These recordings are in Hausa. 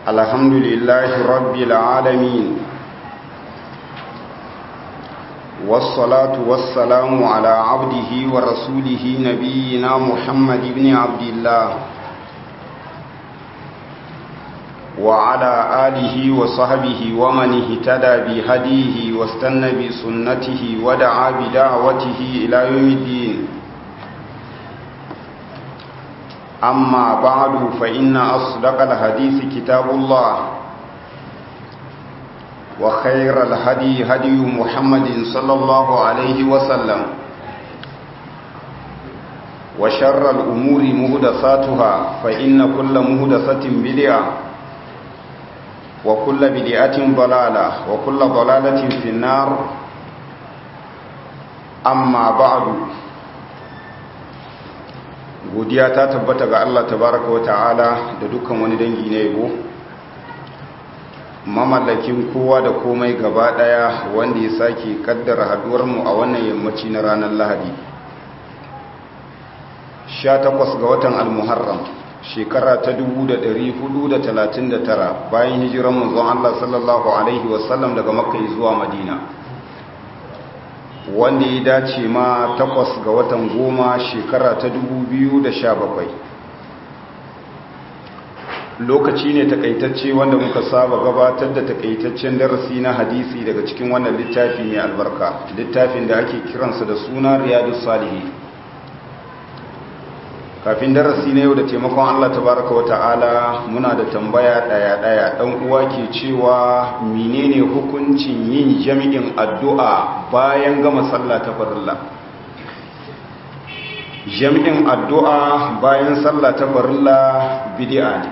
الحمد لله رب العالمين والصلاة والسلام على عبده ورسوله نبينا محمد بن عبد الله وعلى آله وصحبه ومن اهتدى بهديه واستنى بسنته ودعا بدعوته إلى يوم الدين أما بعد فإن أصدق الحديث كتاب الله وخير الهدي هدي محمد صلى الله عليه وسلم وشر الأمور مهدساتها فإن كل مهدسة بدعة وكل بدعة ضلالة وكل ضلالة في النار أما بعد godiya ta tabbata ga Allah tabaraka wa ta'ala da dukkan wani dangi na yabo mamallakin kowa da komai gaba daya wanda ya sake kaddara haduwar mu a wannan yammaci na ranar Lahadi 18 ga watan al-Muharram shekara ta 1439 bayan hijiran manzon Allah sallallahu alaihi wasallam daga Makka zuwa Madina wanda ya dace ma takwas ga watan goma shekara ta bakwai. lokaci ne takaitacce wanda muka saba gabatar da takaitaccen darasi na hadisi daga cikin wannan littafi mai albarka littafin da ake kiransa da suna riyadu salihi kafin darasi na yau da taimakon allah tabaraka wa ta'ala muna da tambaya daya-daya dan uwa ke cewa menene hukuncin yin jami'in addu'a bayan gama sallah ta farilla jami'in addu'a bayan sallah ta farilla bid'a ne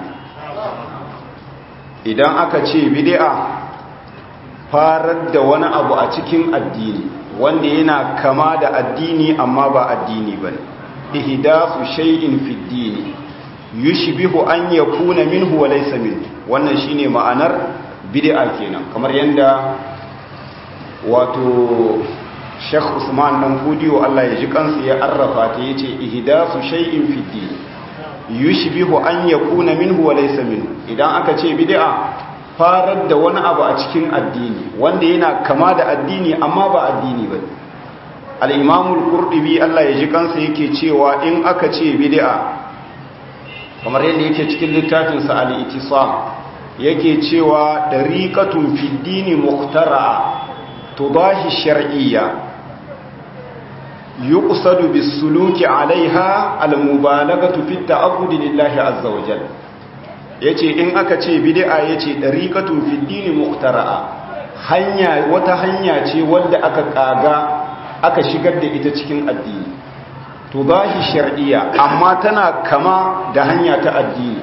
idan aka ce bid'a farar da wani abu a cikin addini wanda yana kama da addini amma ba addini bane ihdasu shay'in fi dini yushbihu an yakuna minhu wa laysa minhu wannan shine ma'anar bid'a kenan kamar yanda wato Sheikh Usman dan Fudiyo Allah ya ji kansa ya arrafa ta yace ihdasu shay'in fi dini yushbihu an yakuna minhu wa laysa minhu idan aka ce bid'a farar da wani abu a cikin addini wanda yana kama da addini amma ba addini bane al'imamul kurɗibi Allah ya ji kansa yake cewa in aka ce bid'a kamar yadda yake cikin littafinsa al'itisam yake cewa ɗariƙatun fiddini muktara'a to ba shi shar'iyya yi ƙusadu bisuluki alaiha almubalagatu fitta abudi lillahi azzawajal ya ce in aka ce bid'a ya ce ɗariƙatun fiddini muktara'a hanya wata hanya ce wadda aka ƙaga aka shigar da ita cikin addini to ba shi shar'iyya amma tana kama da hanya ta addini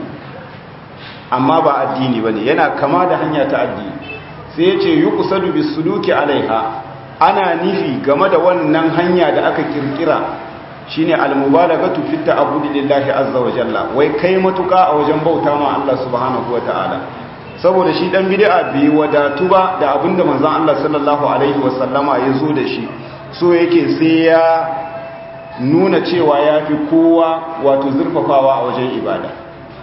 amma ba addini ba ne yana kama da hanya ta addini sai ya ce yi kusadu bisuluki alaiha ana nufi game da wannan hanya da aka kirkira shine almubalagatu fi ta'abbudi lillahi azza wa jalla wai kai matuka a wajen bauta ma Allah subhanahu wa ta'ala saboda shi dan bid'a bai wadatu ba da abinda manzon Allah sallallahu alaihi wasallama ya zo da shi so yake sai ya nuna cewa ya fi kowa wato zurfafawa a wajen ibada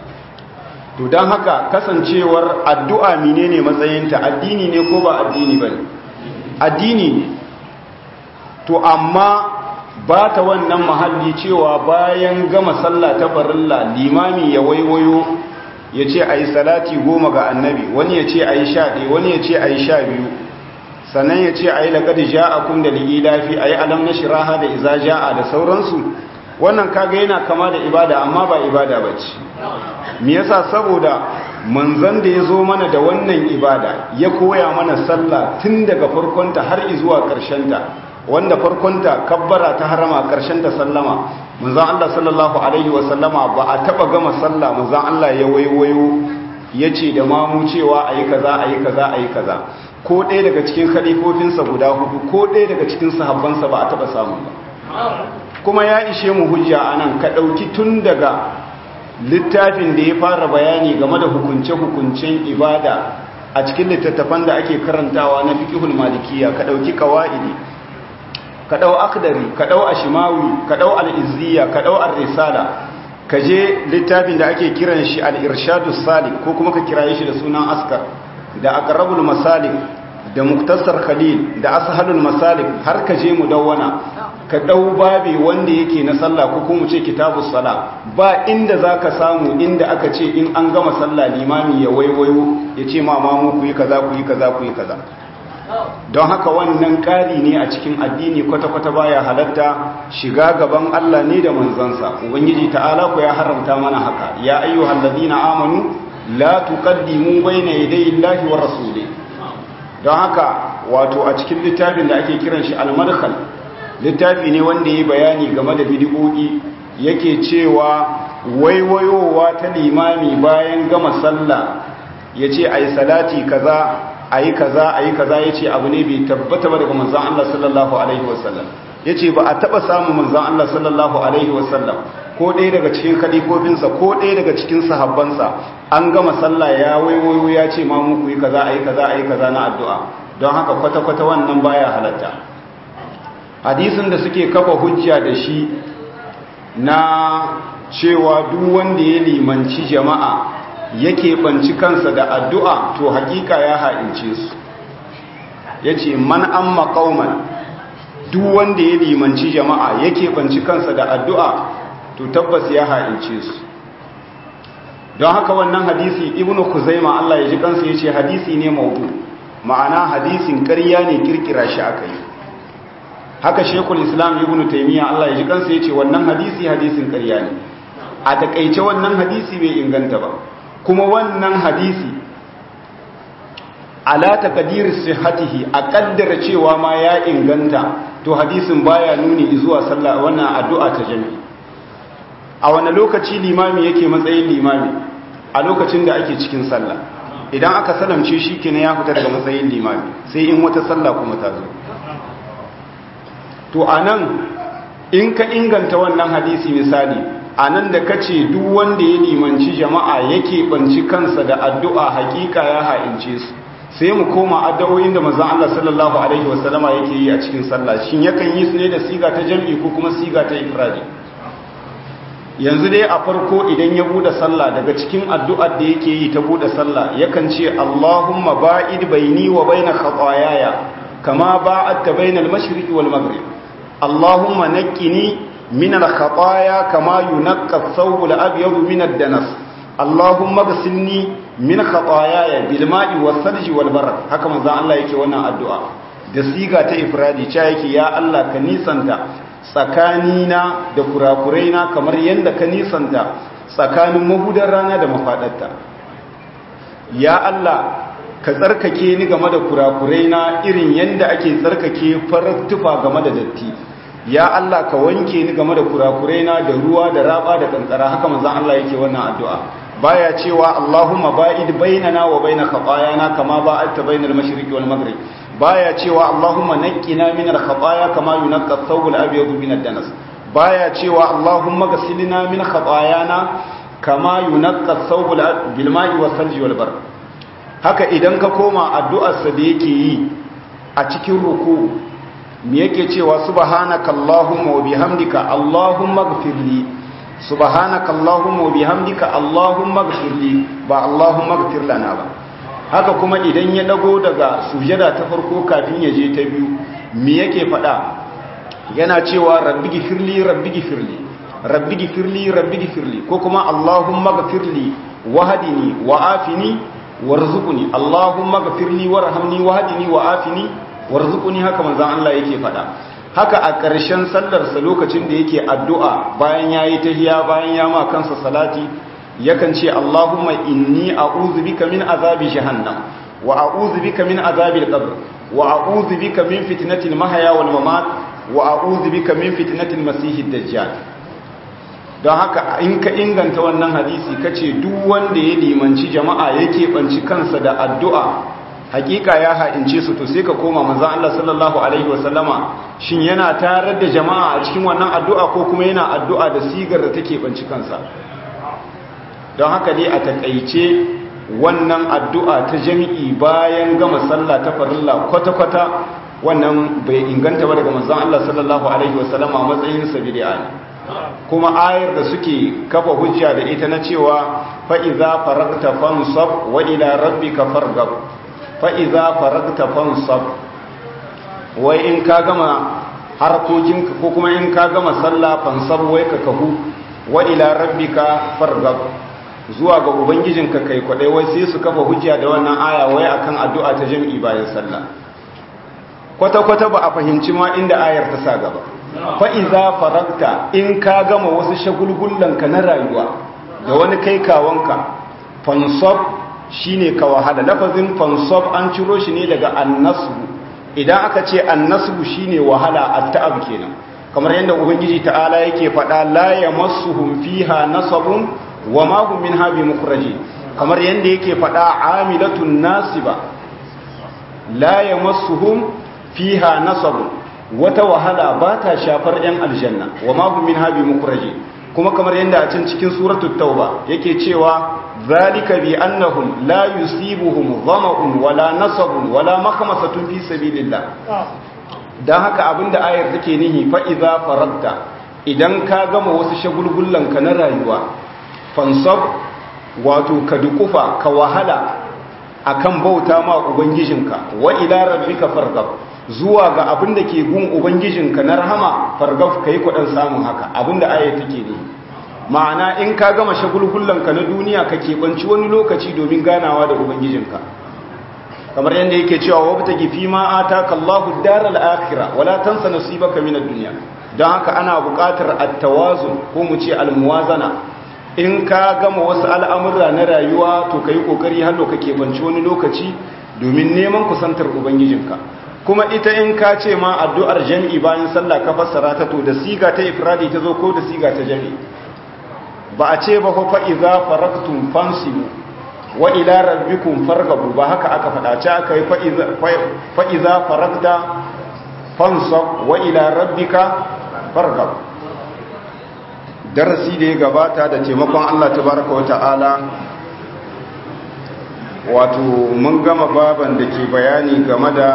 to don haka kasancewar addu'a menene matsayinta addini ne ko ba addini ba ne addini ne to amma ba ta wannan mahalli cewa bayan gama sallah ta farilla limami ya waiwayo ya ce a yi salati goma ga annabi wani ya ce a yi sha ɗaya wani ya ce a yi sha biyu sannan ya ce a yi laƙadi ja'akun da li'ilafi a yi alam na shiraha da iza ja'a da sauransu wannan kaga yana kama da ibada amma ba ibada ba ce me yasa saboda manzan da ya zo mana da wannan ibada ya koya mana sallah tun daga farkonta har zuwa ƙarshenta wanda farkonta kabbara ta harama ƙarshenta sallama manzan Allah sallallahu alaihi wa sallama ba a taɓa gama sallah manzan Allah ya waiwayo ya ce da mamu cewa a yi kaza a yi kaza a yi kaza ko ɗaya daga cikin khalifofinsa guda hudu ko ɗaya daga cikin sahabbansa ba a taɓa samu ba kuma ya ishe mu hujja a nan ka ɗauki tun daga littafin da ya fara bayani game da hukunce-hukuncen ibada a cikin littattafan da ake karantawa na fiƙihul malikiya ka ɗauki kawa'idi ka ɗau akdari ka ɗau ashimawi ka ɗau al'izziya ka ɗau ar-risala ka je littafin da ake kiran shi al-irshadu salik ko kuma ka kiraye shi da sunan askar da aqrabul masalik da muktasar khalil da ashalul masalik har ka je mudawwana ka dau babi wanda yake na sallah ko kuma ce kitabus sala ba inda zaka samu inda aka ce in an gama sallah limami ya waiwayo ya ce ma mamu ku yi kaza ku yi kaza ku yi kaza don haka wannan ƙari ne a cikin addini kwata-kwata baya halatta shiga gaban Allah ne da manzansa ubangiji ta'ala ku ya haramta mana haka ya ayyuhal ladina amanu la tuqaddimu bayna yaday Allahi wa rasuli don haka wato a cikin littafin da ake kiran shi al-madkhal littafi ne wanda yayi bayani game da bid'o'i yake cewa waiwayowa ta limami bayan gama sallah yace ayi salati kaza a yi kaza a yi kaza ya ce abu ne bai tabbata ba daga manzan Allah sallallahu Alaihi wasallam ya ce ba a taɓa samun manzan Allah sallallahu Alaihi wasallam ko ɗaya daga cikin kalifofinsa ko ɗaya daga cikin sahabbansa an gama sallah ya waiwayo ya ce ma muku yi kaza a yi kaza a yi kaza na addu'a don haka kwata-kwata wannan baya halatta hadisin da suke kafa hujja da shi na cewa duk wanda ya limanci jama'a yake banci kansa da addu'a to hakika ya ha'ince su ya ce man an maƙauman duk wanda ya limanci jama'a yake banci kansa da addu'a to tabbas ya ha'ince su don haka wannan hadisi ibnu kuzaima Allah ya ji kansa ya ce hadisi ne maudu ma'ana hadisin ƙarya ne kirkira shi aka yi haka shekul islam ibnu taimiyya Allah ya ji kansa ya ce wannan hadisi hadisin ƙarya ne a takaice wannan hadisi bai inganta ba kuma wannan hadisi ala taqdir sihhatihi a kaddara cewa ma ya inganta to hadisin baya nuni zuwa sallah wannan addu'a ta jami'i a wani lokaci limami yake matsayin limami a lokacin da ake cikin sallah idan aka salamce shi kenan ya fita daga matsayin limami sai in wata sallah kuma ta zo to anan in ka inganta wannan hadisi misali a nan da kace duk wanda ya limanci jama'a yake banci kansa da addu'a hakika ya ha'ince su sai mu koma addu'o'in da manzon Allah sallallahu alaihi wasallama yake yi a cikin sallah shin yakan yi su ne da siga ta jami'i ko kuma siga ta ifradi yanzu dai a farko idan ya bude sallah daga cikin addu'ar da yake yi ta bude sallah yakan ce Allahumma ba'id baini wa baina khataayaya kama ba'adta bainal mashriqi wal maghrib Allahumma naqqini من الخطايا كما ينقى الثوب الأبيض من الدنس اللهم اغسلني من خطاياي بالماء والثلج والبرد haka manzo Allah yake wannan addu'a da siga ta ifradi cha yake ya Allah ka nisanta tsakanina da kurakuraina kamar yanda ka nisanta tsakanin mahudar rana da mafadarta ya Allah ka tsarkake ni game da kurakuraina irin yanda ake tsarkake farar tufa game da datti ya Allah ka wanke ni game da kurakuraina da ruwa da raba da kankara haka manzon Allah yake wannan addu'a baya cewa Allahumma ba'id bainana wa bain khatayana kama ba'adta bainal mashriqi wal maghrib baya cewa Allahumma naqqina min al khataya kama yunqqa ath-thawb al abyad min ad-danas baya cewa Allahumma ghsilna min khatayana kama yunqqa ath-thawb bil ma'i was salji wal bar haka idan ka koma addu'ar sa da yake yi a cikin ruku me yake cewa subhanaka allahumma wa bihamdika allahumma ighfirli subhanaka allahumma wa bihamdika allahumma ighfirli ba allahumma ighfir lana ba haka kuma idan ya dago daga sujada ta farko kafin ya je ta biyu me yake fada yana cewa rabbi gifirli rabbi gifirli rabbi gifirli rabbi gifirli ko kuma allahumma ighfirli wahdini wa afini warzuqni allahumma ighfirli warhamni wahdini wa afini warzuquni haka manzon Allah yake fada haka a ƙarshen sallarsa lokacin da yake addu'a bayan yayi tahiya bayan ya ma kansa salati yakan ce Allahumma inni a'udhu bika min azabi jahannam wa a'udhu bika min azabil qabr wa a'udhu bika min fitnatil mahya wal mamat wa a'udhu bika min fitnatil masiihid dajjal don haka in ka inganta wannan hadisi kace duk wanda ya limanci jama'a yake banci kansa da addu'a hakika ya ha'ince su to sai ka koma manzon Allah sallallahu alaihi wasallama shin yana tarar da jama'a a cikin wannan addu'a ko kuma yana addu'a da sigar da take banci kansa don haka dai a takaice wannan addu'a ta jami'i bayan gama sallah ta farilla kwata-kwata wannan bai inganta ba daga manzon Allah sallallahu alaihi wasallama matsayin sa bid'a ne kuma ayar da suke kafa hujja da ita na cewa fa'iza faragta fansab wa ila rabbika fargab fa'iza faragta fansab wai in ka gama harkokinka ko kuma in ka gama sallah fansab wai ka kahu wa ila rabbika fargab zuwa ga ubangijinka kai kwadai wai sai su kafa hujja da wannan aya wai akan addu'a ta jami'i bayan sallah kwata-kwata ba a fahimci ma inda ayar ta sa gaba fa'iza faragta in ka gama wasu shagulgullanka na rayuwa da wani kai kawanka fansab shi ne ka wahala lafazin fansab an ciro shi ne daga annasbu idan aka ce annasbu shi ne wahala a ta'ab kenan kamar yadda ubangiji ta'ala yake faɗa la ya masu fiha nasabun wa mahum min habi mukraji kamar yadda yake faɗa amilatun nasiba la ya masu fiha nasabun wata wahala ba ta shafar 'yan aljanna wa mahu min habi mukraji kuma kamar yadda a can cikin suratul tauba yake cewa zalika bi annahum la yusibuhum dhama'un wala nasabun wala makhmasatun fi sabilillah dan haka abinda ayar take nihi fa idza faragta idan ka gama wasu shagulgullan ka na rayuwa fansab wato ka dukufa ka wahala akan bauta ma ubangijinka wa ila rabbika fargab zuwa ga abin da ke gun ubangijinka na rahama fargaf ka yi kudin samun haka abin da aya take ne ma'ana in ka gama shagulgullanka na duniya ka keɓanci wani lokaci domin ganawa da ubangijinka kamar yadda yake cewa wabta gifi ma ataka Allahu daral akhirah wala tansa nasibaka min ad-dunya don haka ana buƙatar at-tawazun ko mu ce al-muwazana in ka gama wasu al'amura na rayuwa to kai kokari har ka keɓanci wani lokaci domin neman kusantar ubangijinka kuma ita in ka ce ma addu'ar jami'i bayan sallah ka fassara ta to da siga ta ifradi ta zo ko da siga ta jami'i ba a ce ba fa iza faraktum fansibu wa ila rabbikum fargabu ba haka aka faɗa ce aka yi fa iza farakta fansab wa ila rabbika fargab darasi da ya gabata da taimakon Allah tabaraka wa ta'ala wato mun gama baban da ke bayani game da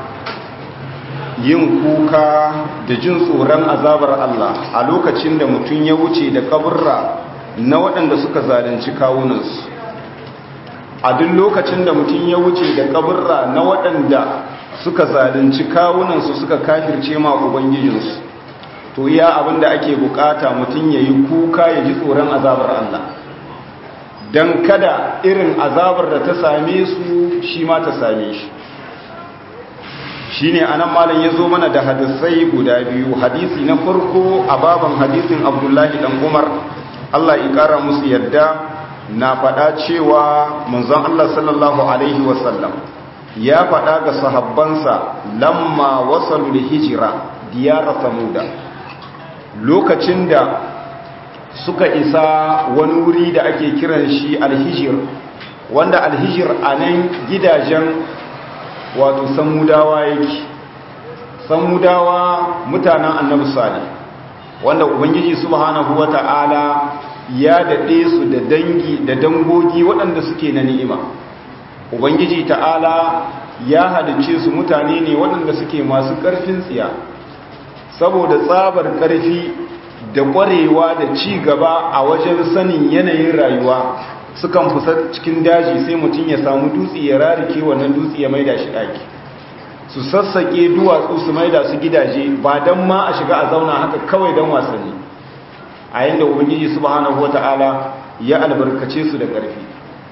yin kuka da jin tsoron azabar Allah a lokacin da mutum ya wuce da kaburra na waɗanda suka zalunci kawunansu a duk lokacin da mutum ya wuce da kaburra na waɗanda suka zalunci kawunansu suka kafirce ma ubangijinsu to iya abin da ake bukata mutum ya yi kuka ya ji tsoron azabar Allah don kada irin azabar da ta same su shi ma ta same shi shi ne a nan malin ya zo mana da hadisai guda biyu hadisi na farko a baban hadisin abdullahi dan umar allah ya kara musu yadda na faɗa cewa manzon allah sallallahu alaihi wasallam ya faɗa ga sahabbansa lamma wasalu da hijira diyara samuda lokacin da suka isa wani wuri da ake kiran shi alhijir wanda alhijir a nan gidajen wato samudawa yake samudawa mutanen annabi salih wanda ubangiji subhanahu wata'ala ya daɗe su da dangi da dangogi waɗanda suke na ni'ima ubangiji ta'ala ya halice su mutane ne waɗanda suke masu ƙarfin tsiya saboda tsabar ƙarfi da ƙwarewa da ci gaba a wajen sanin yanayin rayuwa sukan fusa cikin daji sai mutum ya samu dutse ya rarike wannan dutse ya maida shi ɗaki su sassaƙe duwatsu su maida su gidaje ba don ma a shiga a zauna haka kawai don wasanni a yadda ubangiji subhanahu wata'ala ya albarkace su da ƙarfi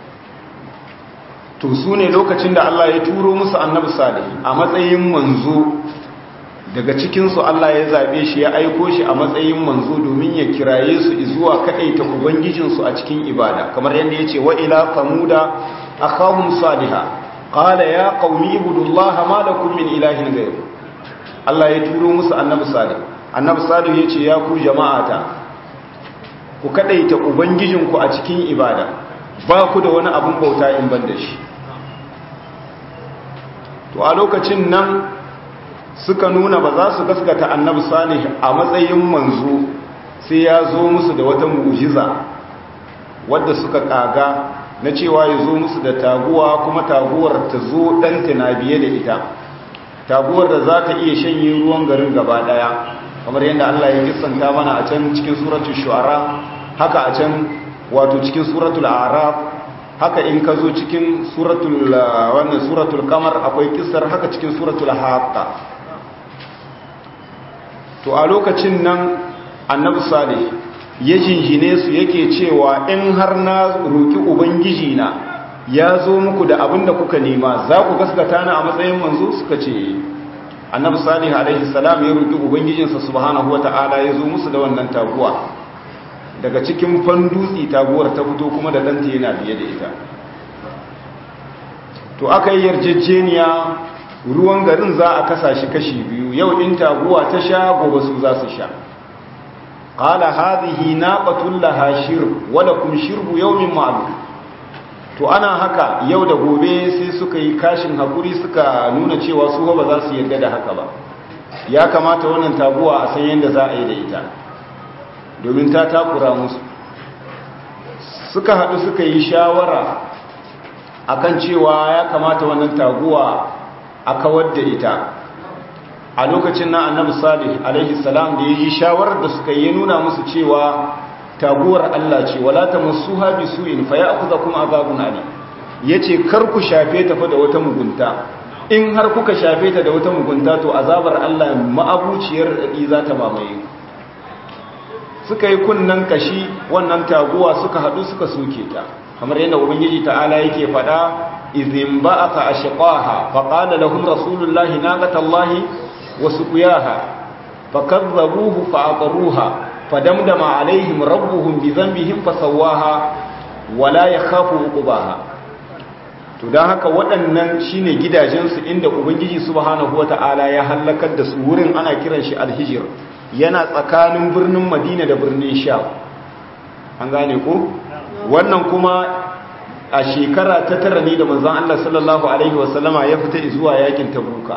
to su ne lokacin da Allah ya turo musu annabi salihi a matsayin manzo daga cikinsu Allah ya zaɓe shi ya aiko shi a matsayin manzo domin ya kiraye su zuwa kaɗaita ubangijinsu a cikin ibada kamar yadda ya ce wa ila famuda akhahum saliha qala ya qaumi ibudullaha ma lakum min ilahin ghayr Allah ya turo musu annabi salih annabi salih ya ce ya ku jama'ata ku kaɗaita ubangijinku a cikin ibada ba ku da wani abun bauta in ban da shi to a lokacin nan suka nuna ba za su gaskata annabi salih a matsayin manzo sai ya zo musu da wata mu'jiza wadda suka kaga na cewa ya zo musu da taguwa kuma taguwar ta zo ɗanta na biye da ita taguwar da za ta iya shanye ruwan garin gaba ɗaya kamar yadda Allah ya kissanta mana a can cikin suratul shu'ara haka a can wato cikin suratul a'raf haka in ka zo cikin suratul wannan suratul qamar akwai kissar haka cikin suratul haqqa to a lokacin nan annabi salih ya jinjine su yake cewa in har na roki ubangiji na ya zo muku da abin da kuka nema za ku gaskata ni a matsayin manzo suka ce annabi salih alaihi salam ya roki ubangijinsa subhanahu wata'ala ya zo musu da wannan taguwa daga cikin fandutsi taguwar ta fito kuma da danta yana biye da ita to aka yi yarjejeniya ruwan garin za a kasa shi kashi biyu yau in taguwa ta sha gobe su za su sha qala hadhihi naqatul laha shirb wa lakum shirbu yawmin ma'lum to ana haka yau da gobe sai suka yi kashin hakuri suka nuna cewa su ba za su yarda da haka ba ya kamata wannan taguwa a san yadda za a yi da ita domin ta takura musu suka haɗu suka yi shawara akan cewa ya kamata wannan taguwa a kawar da ita a lokacin na annabi salih alaihi salam da ya yi shawarar da suka yi nuna musu cewa taguwar Allah ce wala ta masu habi su'in fa ya akuza kuma azabun ali ya ce kar ku shafe ta fa da wata mugunta in har kuka shafe ta da wata mugunta to azabar Allah ma'abuciyar daɗi za ta mamaye suka yi kunnan kashi wannan taguwa suka haɗu suka soke ta kamar yadda ubangiji ta'ala yake faɗa izin ba'atha ashqaha fa qala lahum rasulullahi naqatallahi wa suqiyaha fakazzabuhu fa aqruha fadamdama alaihim rabbuhum bi dhanbihim fasawaha wala yakhafu uqbaha to dan haka waɗannan shine gidajensu inda ubangiji subhanahu wata'ala ya halakar da su wurin ana kiran shi alhijr yana tsakanin birnin madina da birnin sha an gane ko wannan kuma a shekara ta tara ne da manzon Allah sallallahu alaihi wasallama ya fita zuwa yakin tabuka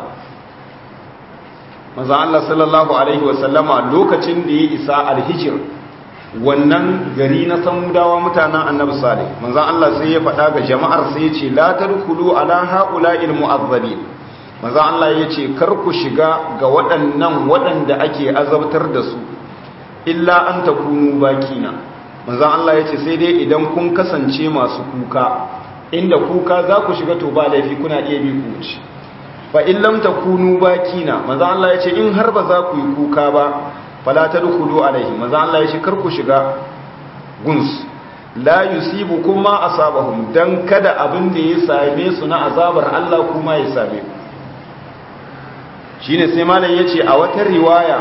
manzon Allah sallallahu alaihi wasallama lokacin da ya isa alhijr wannan gari na samudawa mutanen annabi salih manzon Allah sai ya faɗa ga jama'ar sai ya ce la tadkhulu ala haula'il mu'azzabin manzon Allah ya ce kar ku shiga ga waɗannan waɗanda ake azabtar da su illa an takunu bakina manzon Allah ya ce sai dai idan kun kasance masu kuka inda kuka za ku shiga to ba laifi kuna iya bi ku wuce fa in lam takunu bakina manzon Allah ya ce in har ba za ku yi kuka ba fala tadkhulu alaihi manzo Allah ya ce kar ku shiga guns la yusibukum ma asabahum dan kada abin da ya same su na azabar Allah kuma ya same ku shine sai malam yace a wata riwaya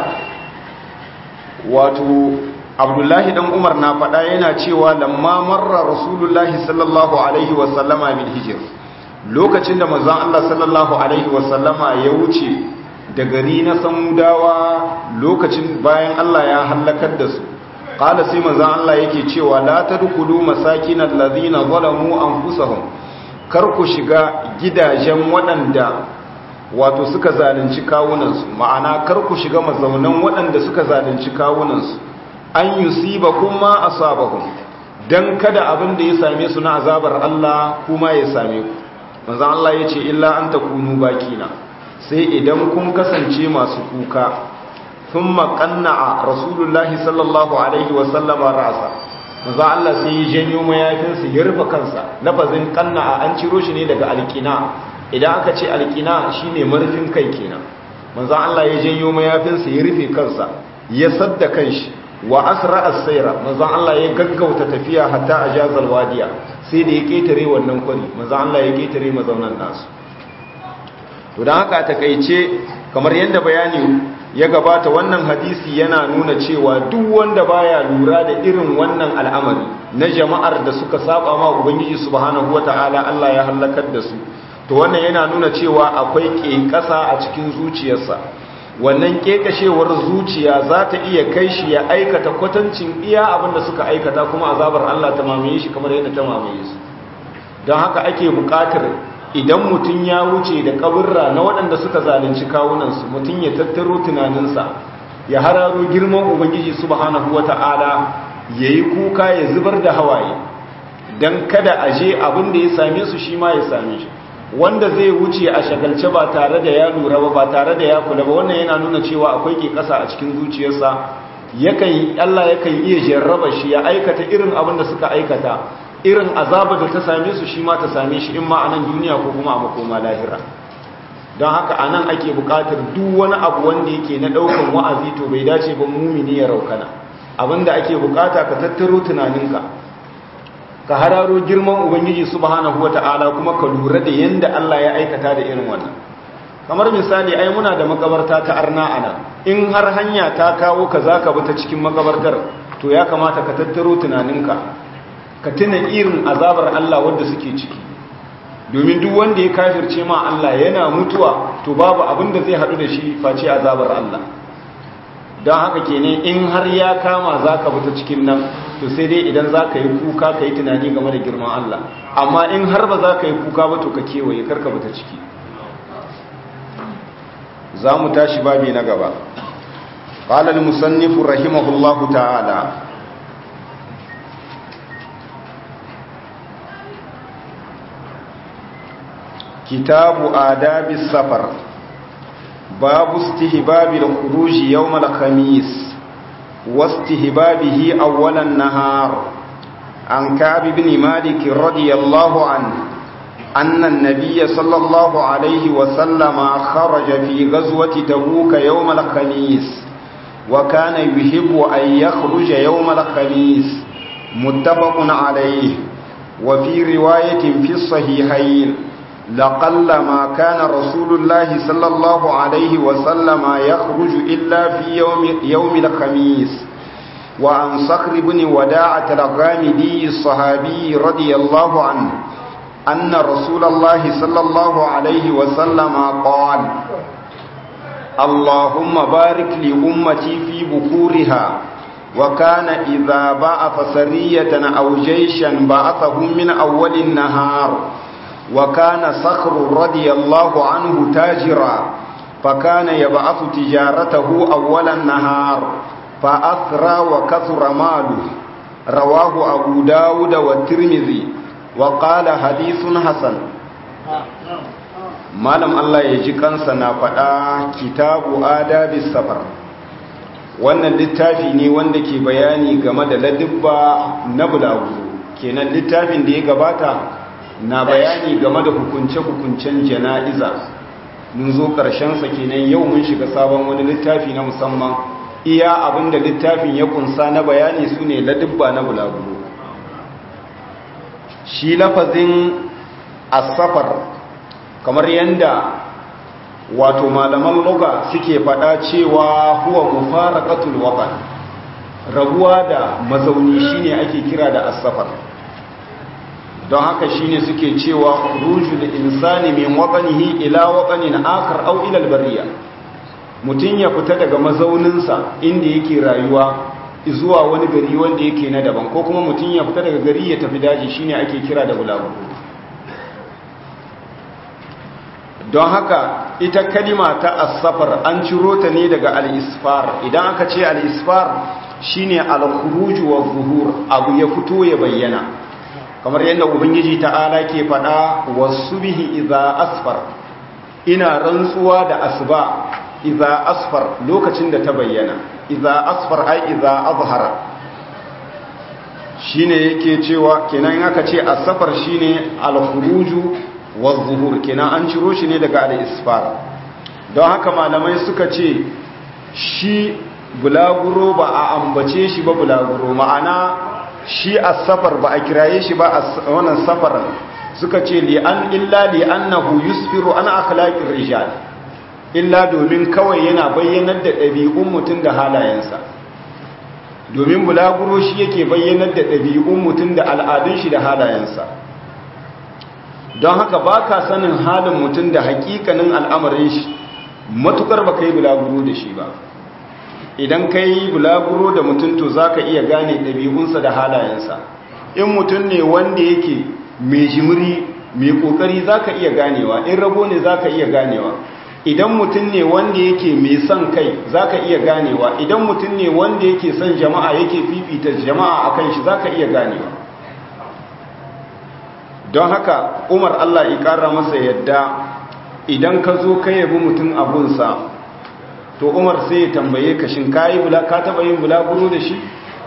wato Abdullahi dan Umar na faɗa yana cewa lamma marra Rasulullahi sallallahu alaihi wa sallama bil hijr lokacin da manzon Allah sallallahu alaihi wa sallama ya wuce da gari na samudawa lokacin bayan Allah ya hallakar da su qala sai manzon Allah yake cewa la tadkhulu masakinal ladina zalamu anfusahum kar ku shiga gidajen waɗanda wato suka zalunci kawunansu ma'ana kar ku shiga mazaunan waɗanda suka zalunci kawunansu an yusiba kuma asabahum dan kada abin da ya same su na azabar Allah kuma ya same ku manzon Allah yace illa an takunu bakina sai idan kun kasance masu kuka sun maƙanna rasulullahi sallallahu alaihi wasallama ra'asa maza Allah sai ya janyo mayafinsa ya rufe kansa lafazin ƙanna an ciro shi ne daga alƙina idan aka ce alƙina shi ne marfin kai kenan maza Allah ya janyo mayafinsa ya rufe kansa ya sadda kanshi wa asra as-sayra maza Allah ya gaggauta tafiya hatta ajazal wadiya sai da ya ketare wannan kwari maza Allah ya ketare mazaunan nasu to don haka takaice kamar yadda bayani ya gabata wannan hadisi yana nuna cewa duk wanda baya lura da irin wannan al'amari na jama'ar da suka saba ma ubangiji subhanahu wata'ala Allah ya halakar da su to wannan yana nuna cewa akwai kekasa a cikin zuciyarsa wannan kekashewar zuciya za ta iya kai shi ya aikata kwatancin iya abin da suka aikata kuma azabar Allah ta mamaye shi kamar yadda ta mamaye su don haka ake buƙatar idan mutum ya wuce da kaburra na waɗanda suka zalunci kawunansu mutum ya tattaro tunaninsa ya hararo girman ubangiji subhanahu wata'ala ya yi kuka ya zubar da hawaye don kada a je abin da ya same su shi ma ya same shi wanda zai wuce a shagalce ba tare da ya lura ba ba tare da ya kula ba wannan yana nuna cewa akwai ke kasa a cikin zuciyarsa yakan Allah yakan iya jarraba shi ya aikata irin abin da suka aikata irin azaba da ta same su shi ma ta same shi in ma a nan duniya ko kuma a makoma lahira don haka a nan ake bukatar duk wani abu wanda yake na daukan wa'azi to bai dace ba mumini ya raukana abinda ake bukata ka tattaro tunaninka ka hararo girman ubangiji subhanahu wata'ala kuma ka lura da yanda Allah ya aikata da irin wannan kamar misali ai muna da makabarta ta arna ana in har hanya ta kawo ka zaka bi ta cikin makabartar to ya kamata ka tattaro tunaninka ka tuna irin azabar Allah wanda suke ciki domin duk wanda ya kafirce ma Allah yana mutuwa to babu abin da zai hadu da shi face azabar Allah don haka kenan in har ya kama za ka fita cikin nan to sai dai idan za ka yi kuka ka yi tunani game da girman Allah amma in har ba za ka yi kuka ba to ka kewaye karka fita ciki za mu tashi babi na gaba ƙalar musannifu rahimahullahu ta'ala kitabu adabi safar باب استهباب الخروج يوم الخميس واستهبابه أول النهار عن كعب بن مالك رضي الله عنه أن النبي صلى الله عليه وسلم خرج في غزوة تبوك يوم الخميس وكان يحب أن يخرج يوم الخميس متفق عليه وفي رواية في الصحيحين لقل ما كان رسول الله صلى الله عليه وسلم يخرج إلا في يوم, يوم الخميس وعن صخر بن وداعة الغامدي الصحابي رضي الله عنه أن رسول الله صلى الله عليه وسلم قال اللهم بارك لأمتي في بكورها وكان إذا بعث سرية أو جيشا بعثهم من أول النهار وكان صخر رضي الله عنه تاجرا فكان يبعث تجارته أول النهار فأثرى وكثر ماله رواه أبو داود والترمذي وقال حديث حسن malam Allah ya ji kansa na faɗa kitabu adabi safar wannan littafi ne wanda ke bayani game da ladibba na bulaguro kenan littafin da ya gabata na bayani game da hukunce-hukuncen jana'iza mun zo ƙarshensa kenan yau mun shiga sabon wani littafi na musamman iya abinda littafin ya kunsa na bayani su ne ladibba na bulaguro shi lafazin asafar kamar yadda wato malaman loga suke faɗa cewa huwa mufaraqatul watan rabuwa da mazauni shine ake kira da asafar don haka shine suke cewa rujul insani min watanihi ila watanin akhar aw ila albariya mutun ya fita daga mazauninsa inda yake rayuwa zuwa wani gari wanda yake na daban ko kuma mutun ya fita daga gari ya tafi daji shine ake kira da bulaguro don haka ita kalima ta asafar an ciro ta ne daga al-isfar idan aka ce al-isfar shine al-khuruj wa zuhur abu ya fito ya bayyana kamar yadda ubangiji ta'ala ke faɗa wasu bihi iza asfar ina rantsuwa da asba iza asfar lokacin da ta bayyana iza asfar ai iza azhara shine yake cewa kenan aka ce asfar shine al-khuruju wa zuhur kenan an ciro shi ne daga al-isfar don haka malamai suka ce shi bulaguro ba a ambace shi ba bulaguro ma'ana shi a safar ba a kiraye shi ba a wannan safaran suka ce li'an illa li'annahu yusfiru an akhlaqir rijal illa domin kawai yana bayyanar da ɗabi'un mutum da halayensa domin bulaguro shi yake bayyanar da ɗabi'un mutum da al'adun shi da halayensa don haka ba ka sanin halin mutum da hakikanin al'amarin shi matukar ba ka yi bulaguro da shi ba idan ka yi bulaguro da mutum to za ka iya gane ɗabi'unsa da halayensa in mutum ne wanda yake mai jimiri mai ƙoƙari za ka iya ganewa in rabo ne za ka iya ganewa idan mutum ne wanda yake mai son kai za ka iya ganewa idan mutum ne wanda yake son jama'a yake fifita jama'a a kan shi za ka iya ganewa don haka umar allah ya ƙara masa yadda idan ka zo ka yabi mutum abunsa to umar sai ya tambaye ka shin ka taɓa yin bulaguro da shi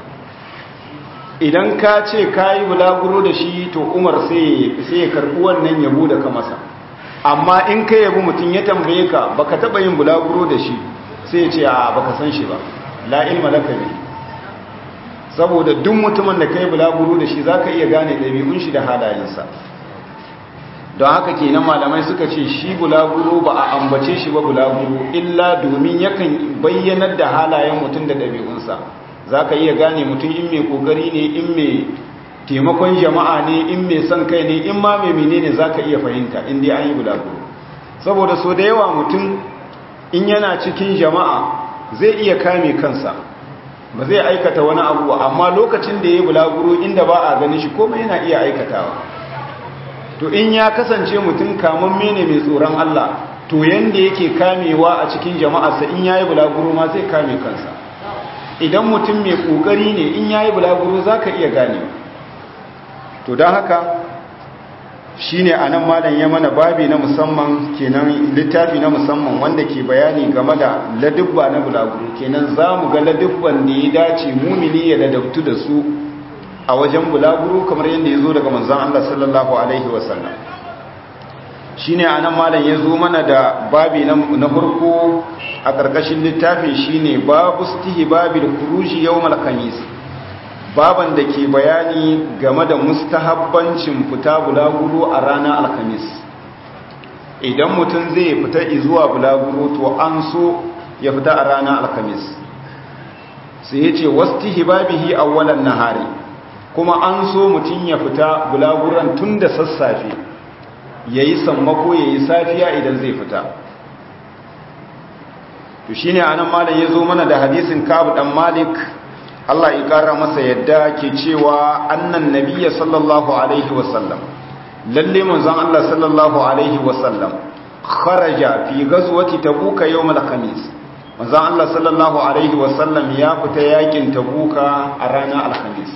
idan ka ce ka yi bulaguro da shi to umar sai ya karɓi wannan yabo da ka masa amma in ka yabi mutum ya tambaye ka baka taɓa yin bulaguro da shi sai ya ce a baka san shi ba la ilma laka ne saboda duk mutumin da kai bulaguro da shi zaka iya gane ɗabi'un shi da halayensa don haka kenan malamai suka ce shi bulaguro ba a ambace shi ba bulaguro illa domin yakan bayyanar da halayen mutum da ɗabi'unsa zaka iya gane mutum in mai kokari ne in mai taimakon jama'a ne in mai son kai ne in ma mai menene zaka iya fahimta in dai an yi bulaguro saboda so da yawa mutum in yana cikin jama'a zai iya kame kansa ba zai aikata wani abu amma lokacin da ya yi bulaguro inda ba a gani shi komai yana iya aikatawa to in ya kasance mutum kamamme ne mai tsoron Allah to yanda yake kamewa a cikin jama'arsa in ya yi bulaguro ma zai kame kansa idan mutum mai kokari ne in ya yi bulaguro za ka iya gane to don haka shi ne a nan malam ya mana babi na musamman kenan littafi na musamman wanda ke bayani game da ladubba na bulaguro kenan za mu ga ladubban da ya dace mumini ya ladabtu da su a wajen bulaguro kamar yadda ya zo daga manzan Allah sallallahu Alaihi wasallam shi ne a nan malam ya zo mana da babi na farko a ƙarƙashin littafin shi ne babu stihi babi da kurushi yau malakamis baban da ke bayani game da mustahabbancin fita bulaguro a ranar alhamis idan mutum zai fita zuwa bulaguro to an so ya fita a ranar alhamis sai ya ce wasu hibabihi awwalan nahari kuma an so mutum ya fita bulaguran tun da sassafe ya yi sammako ya yi safiya idan zai fita to shine anan malam ya zo mana da hadisin kabu dan malik Allah ya ƙara masa yadda ke cewa annan nabiya sallallahu alaihi wasallam lalle manzon Allah sallallahu alaihi wasallam kharaja fi ghazwati tabuka yawm al-khamis manzon Allah sallallahu alaihi wasallam ya fita yakin tabuka a ranar al-khamis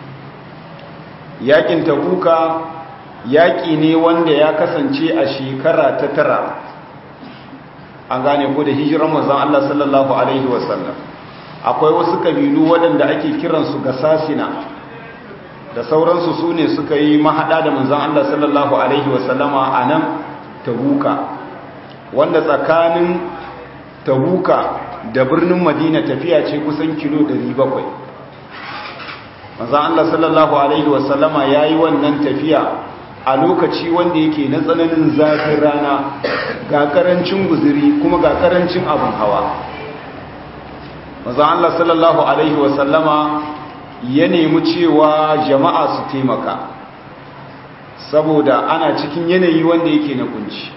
yakin tabuka yaki ne wanda ya kasance a shekara ta tara an gane ko da hijiran manzon Allah sallallahu alaihi wasallam akwai wasu kabilu waɗanda ake kiransu ga sasina da sauransu su ne suka yi mahaɗa da manzan Allah sallallahu Alaihi wasallama a nan tabuka wanda tsakanin tabuka da birnin madina tafiya ce kusan kilo 700 manzan Allah sallallahu Alaihi wasallama ya yi wannan tafiya a lokaci wanda yake na tsananin zafin rana ga karancin guziri kuma ga karancin abin hawa maza Allah sallallahu Alaihi wasallama ya nemi cewa jama'a su taimaka saboda ana cikin yanayi wanda yake na kunci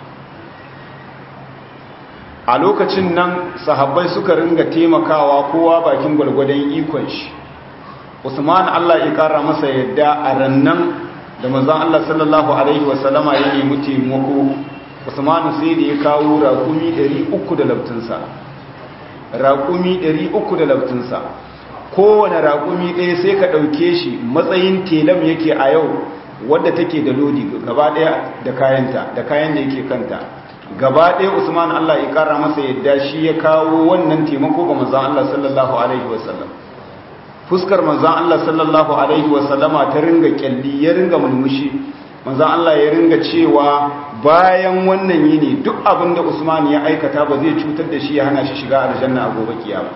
a lokacin nan sahabbai suka ringa taimakawa kowa bakin gwalgwadon ikon shi usman Allah ya kara masa yadda a rannan da manzon Allah sallallahu alaihi wasallama ya nemi taimako usman sai da ya kawo raƙumi 300 da labtinsa raƙumi 300 da laftinsa kowane raƙumi ɗaya sai ka ɗauke shi matsayin telam yake a yau wadda take da lodi gaba ɗaya da kayanta da kayan da yake kanta gaba ɗaya usman allah ya ƙara masa yadda shi ya kawo wannan taimako ga manzan allah sallallahu alaihi wasallam fuskar manzan allah sallallahu alaihi wasallama ta ringa kyalli ya ringa mulmushi manzan allah ya ringa cewa bayan wannan yini duk abin da Usman ya aikata ba zai cutar da shi ya hana shi shiga aljanna a gobe kiyama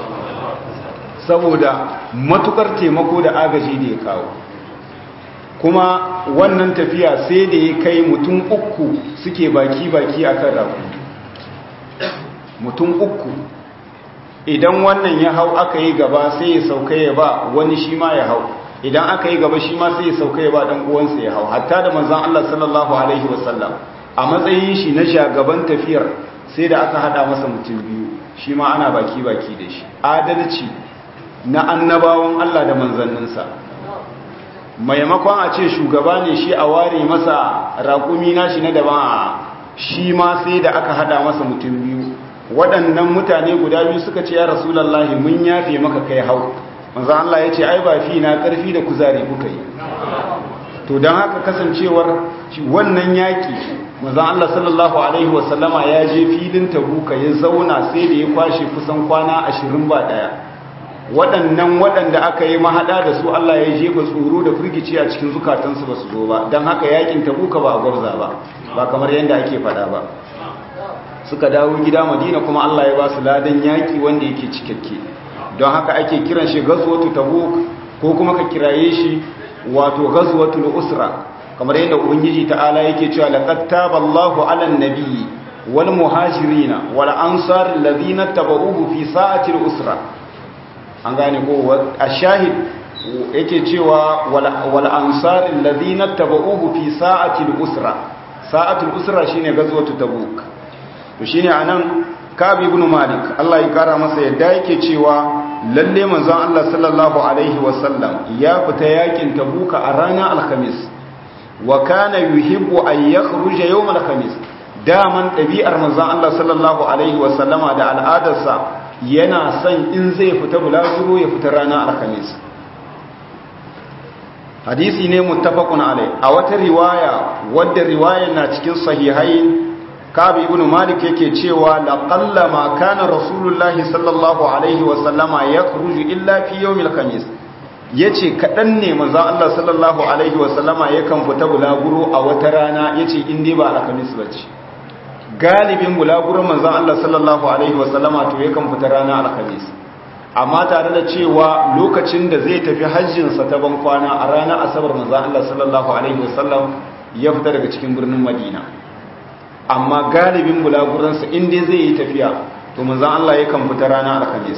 saboda matukar taimako da agaji da ya kawo kuma wannan tafiya sai da ya kai mutum uku suke baki-baki akan rabu mutum uku idan wannan ya hau aka yi gaba sai ya sauka ya ba wani shi ma ya hau idan aka yi gaba shi ma sai ya sauka ya ba dan uwansa ya hau hatta da manzon Allah sallallahu alaihi wasallam a matsayin shi na shagaban tafiyar sai da aka hada masa mutum biyu shi ma ana baki baki da shi adalci na annabawan Allah da manzanninsa maimakon a ce shugaba ne shi a ware masa raƙumi nashi na daban shi ma sai da aka hada masa mutum biyu waɗannan mutane guda biyu suka ce ya rasulallahi mun yafe maka kai hau manzan Allah ya ce ai ba fi na ƙarfi da kuzari kuka yi to don haka kasancewar wannan yaƙi manzon Allah sallallahu alaihi wasallama ya je filin tabuka ya zauna sai da ya kwashe kusan kwana ashirin ba ɗaya waɗannan waɗanda aka yi mahaɗa da su Allah ya jefa tsoro da firgici a cikin zukatansu ba su zo ba don haka yaƙin tabuka ba a gwarza ba ba kamar yadda ake faɗa ba suka dawo gida madina kuma Allah ya ba su ladan yaƙi wanda yake cikakke don haka ake kiran shi gazwatu tabuk ko kuma ka kiraye shi wato ghazwatul usra kamar yadda ubangiji ta'ala yake cewa laqad taballahu 'alan nabiyyi wal muhajirina wal ansar alladhina tabauhu fi sa'atil usra an gane ko ashahid yake cewa wal ansar alladhina tabauhu fi sa'atil usra sa'atul usra shine ghazwatul tabuk to shine anan Ka'ab ibn Malik Allah ya kara masa yadda yake cewa lalle manzon Allah sallallahu alaihi wasallam ya fita yakin Tabuka a ranar Alhamis wa kana yuhibbu an yakhruja yawm Alhamis daman dabi'ar manzon Allah sallallahu alaihi wasallama da al'adarsa yana son in zai fita bulaguro ya fita ranar Alhamis hadisi ne muttafaqun alai a wata riwaya wadda riwayar na cikin sahihain kabi ibn malik yake cewa laqalla ma kana rasulullahi sallallahu alaihi wa sallama yakhruju illa fi yawmil khamis yace kadan ne manzo Allah sallallahu alaihi wa sallama yakan fita bulaguro a wata rana yace in dai ba alkhamis bace galibin bulaguro manzo Allah sallallahu alaihi wa sallama to yakan fita rana alkhamis amma tare da cewa lokacin da zai tafi hajjin sa ta ban kwana a ranar asabar manzo Allah sallallahu alaihi wa sallam ya fita daga cikin birnin Madina amma galibin bulaguransa inda zai yi tafiya to manzan Allah yakan fita rana alhamis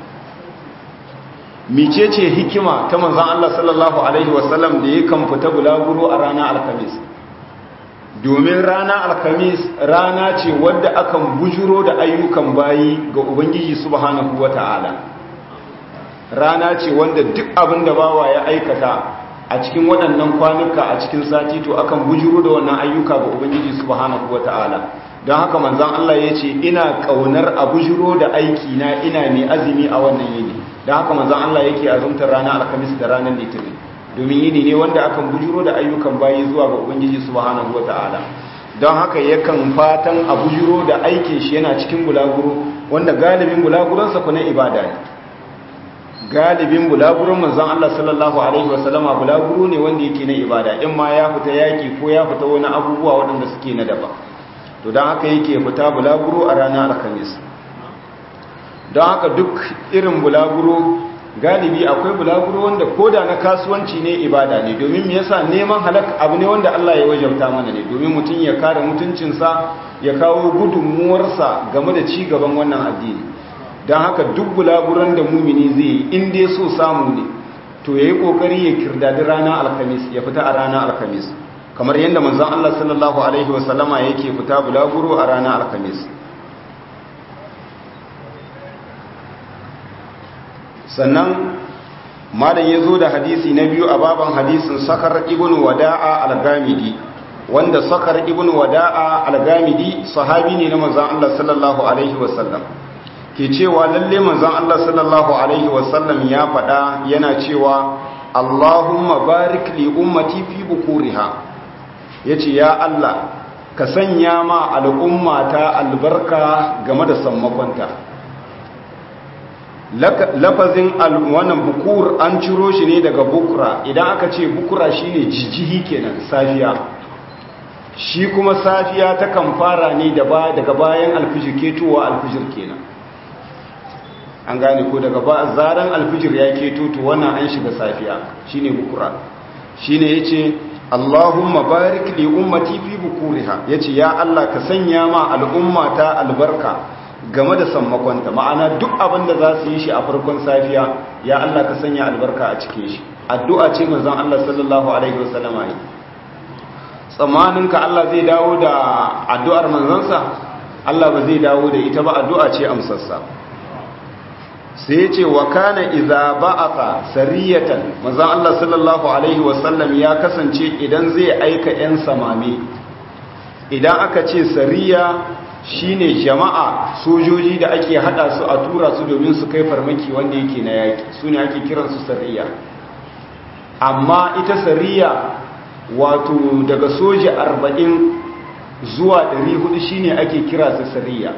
micece hikima ta manzan Allah sallallahu alaihi wasallam da yakan fita bulaguro a rana alhamis domin rana alhamis rana ce wadda akan bujuro da ayyukan bayi ga ubangiji subhanahu wata'ala rana ce wanda duk abin da bawa ya aikata a cikin waɗannan kwanuka a cikin sati to akan bujuru da wannan ayyuka ga ubangiji subhanahu wata'ala don haka manzon Allah ya ce ina ƙaunar a bujuro da aiki na ina mai azumi a wannan yini don haka manzon Allah yake azumtar ranar alhamis da ranar litinin domin yini ne wanda akan bujuro da ayyukan bayi zuwa ga ubangiji subhanahu wata'ala don haka yakan fatan a bujuro da aikin shi yana cikin bulaguro wanda galibin bulaguronsa ku na ibada ne galibin bulagurin manzon Allah sallallahu alaihi wasallama bulaguro ne wanda yake na ibada in ma ya fita yaki ko ya fita wani abubuwa waɗanda suke na daba to don haka yake fita bulaguro a ranar alhamis don haka duk irin bulaguro galibi akwai bulaguro wanda koda na kasuwanci ne ibada ne domin me yasa neman halak abu ne wanda Allah ya wajabta mana ne domin mutum ya kare mutuncinsa ya kawo gudunmuwarsa game da ci gaban wannan addini don haka duk bulaguran da mumini zai yi in dai so samu ne to ya yi ƙoƙari ya kirdadi rana alhamis ya fita a rana alhamis kamar yadda manzan Allah sallallahu Alaihi wasallama yake fita bulaguro a rana alhamis sannan malam ya zo da hadisi na biyu a baban hadisin sakar ibn wada'a al-gamidi wanda sakar ibn wada'a al-gamidi sahabi ne na manzan Allah sallallahu Alaihi wasallam ke cewa lalle manzon Allah sallallahu alaihi wasallam ya faɗa yana cewa Allahumma barik li ummati fi bukuriha yace ya Allah ka sanya ma al'ummata albarka game da sammakonta lafazin wannan bukur an ciro shi ne daga bukura idan aka ce bukura shine jijihi kenan safiya shi kuma safiya ta kan fara ne daga bayan alfijir ketowa alfijir kenan an gane ko daga ba zaran alfijir ya keto to wannan an shiga safiya shine bukura shine yace Allahumma barik li ummati fi bukuriha yace ya Allah ka sanya ma al'ummata albarka game da sammakonta ma'ana duk abin da za su yi shi a farkon safiya ya Allah ka sanya albarka a cikin shi addu'a ce manzon Allah sallallahu alaihi wasallam yi tsammanin ka Allah zai dawo da addu'ar manzansa Allah ba zai dawo da ita ba addu'a ce amsarsa sai ce wa kana idza ba'atha sariyatan manzon Allah sallallahu alaihi wasallam ya kasance idan zai aika yan samami idan aka ce sariya shine jama'a sojoji da ake hada su a tura su domin su kai farmaki wanda yake na yaki su ne ake kiransu sariya amma ita sariya wato daga soja arba'in zuwa ɗari hudu shine ake kira da sariya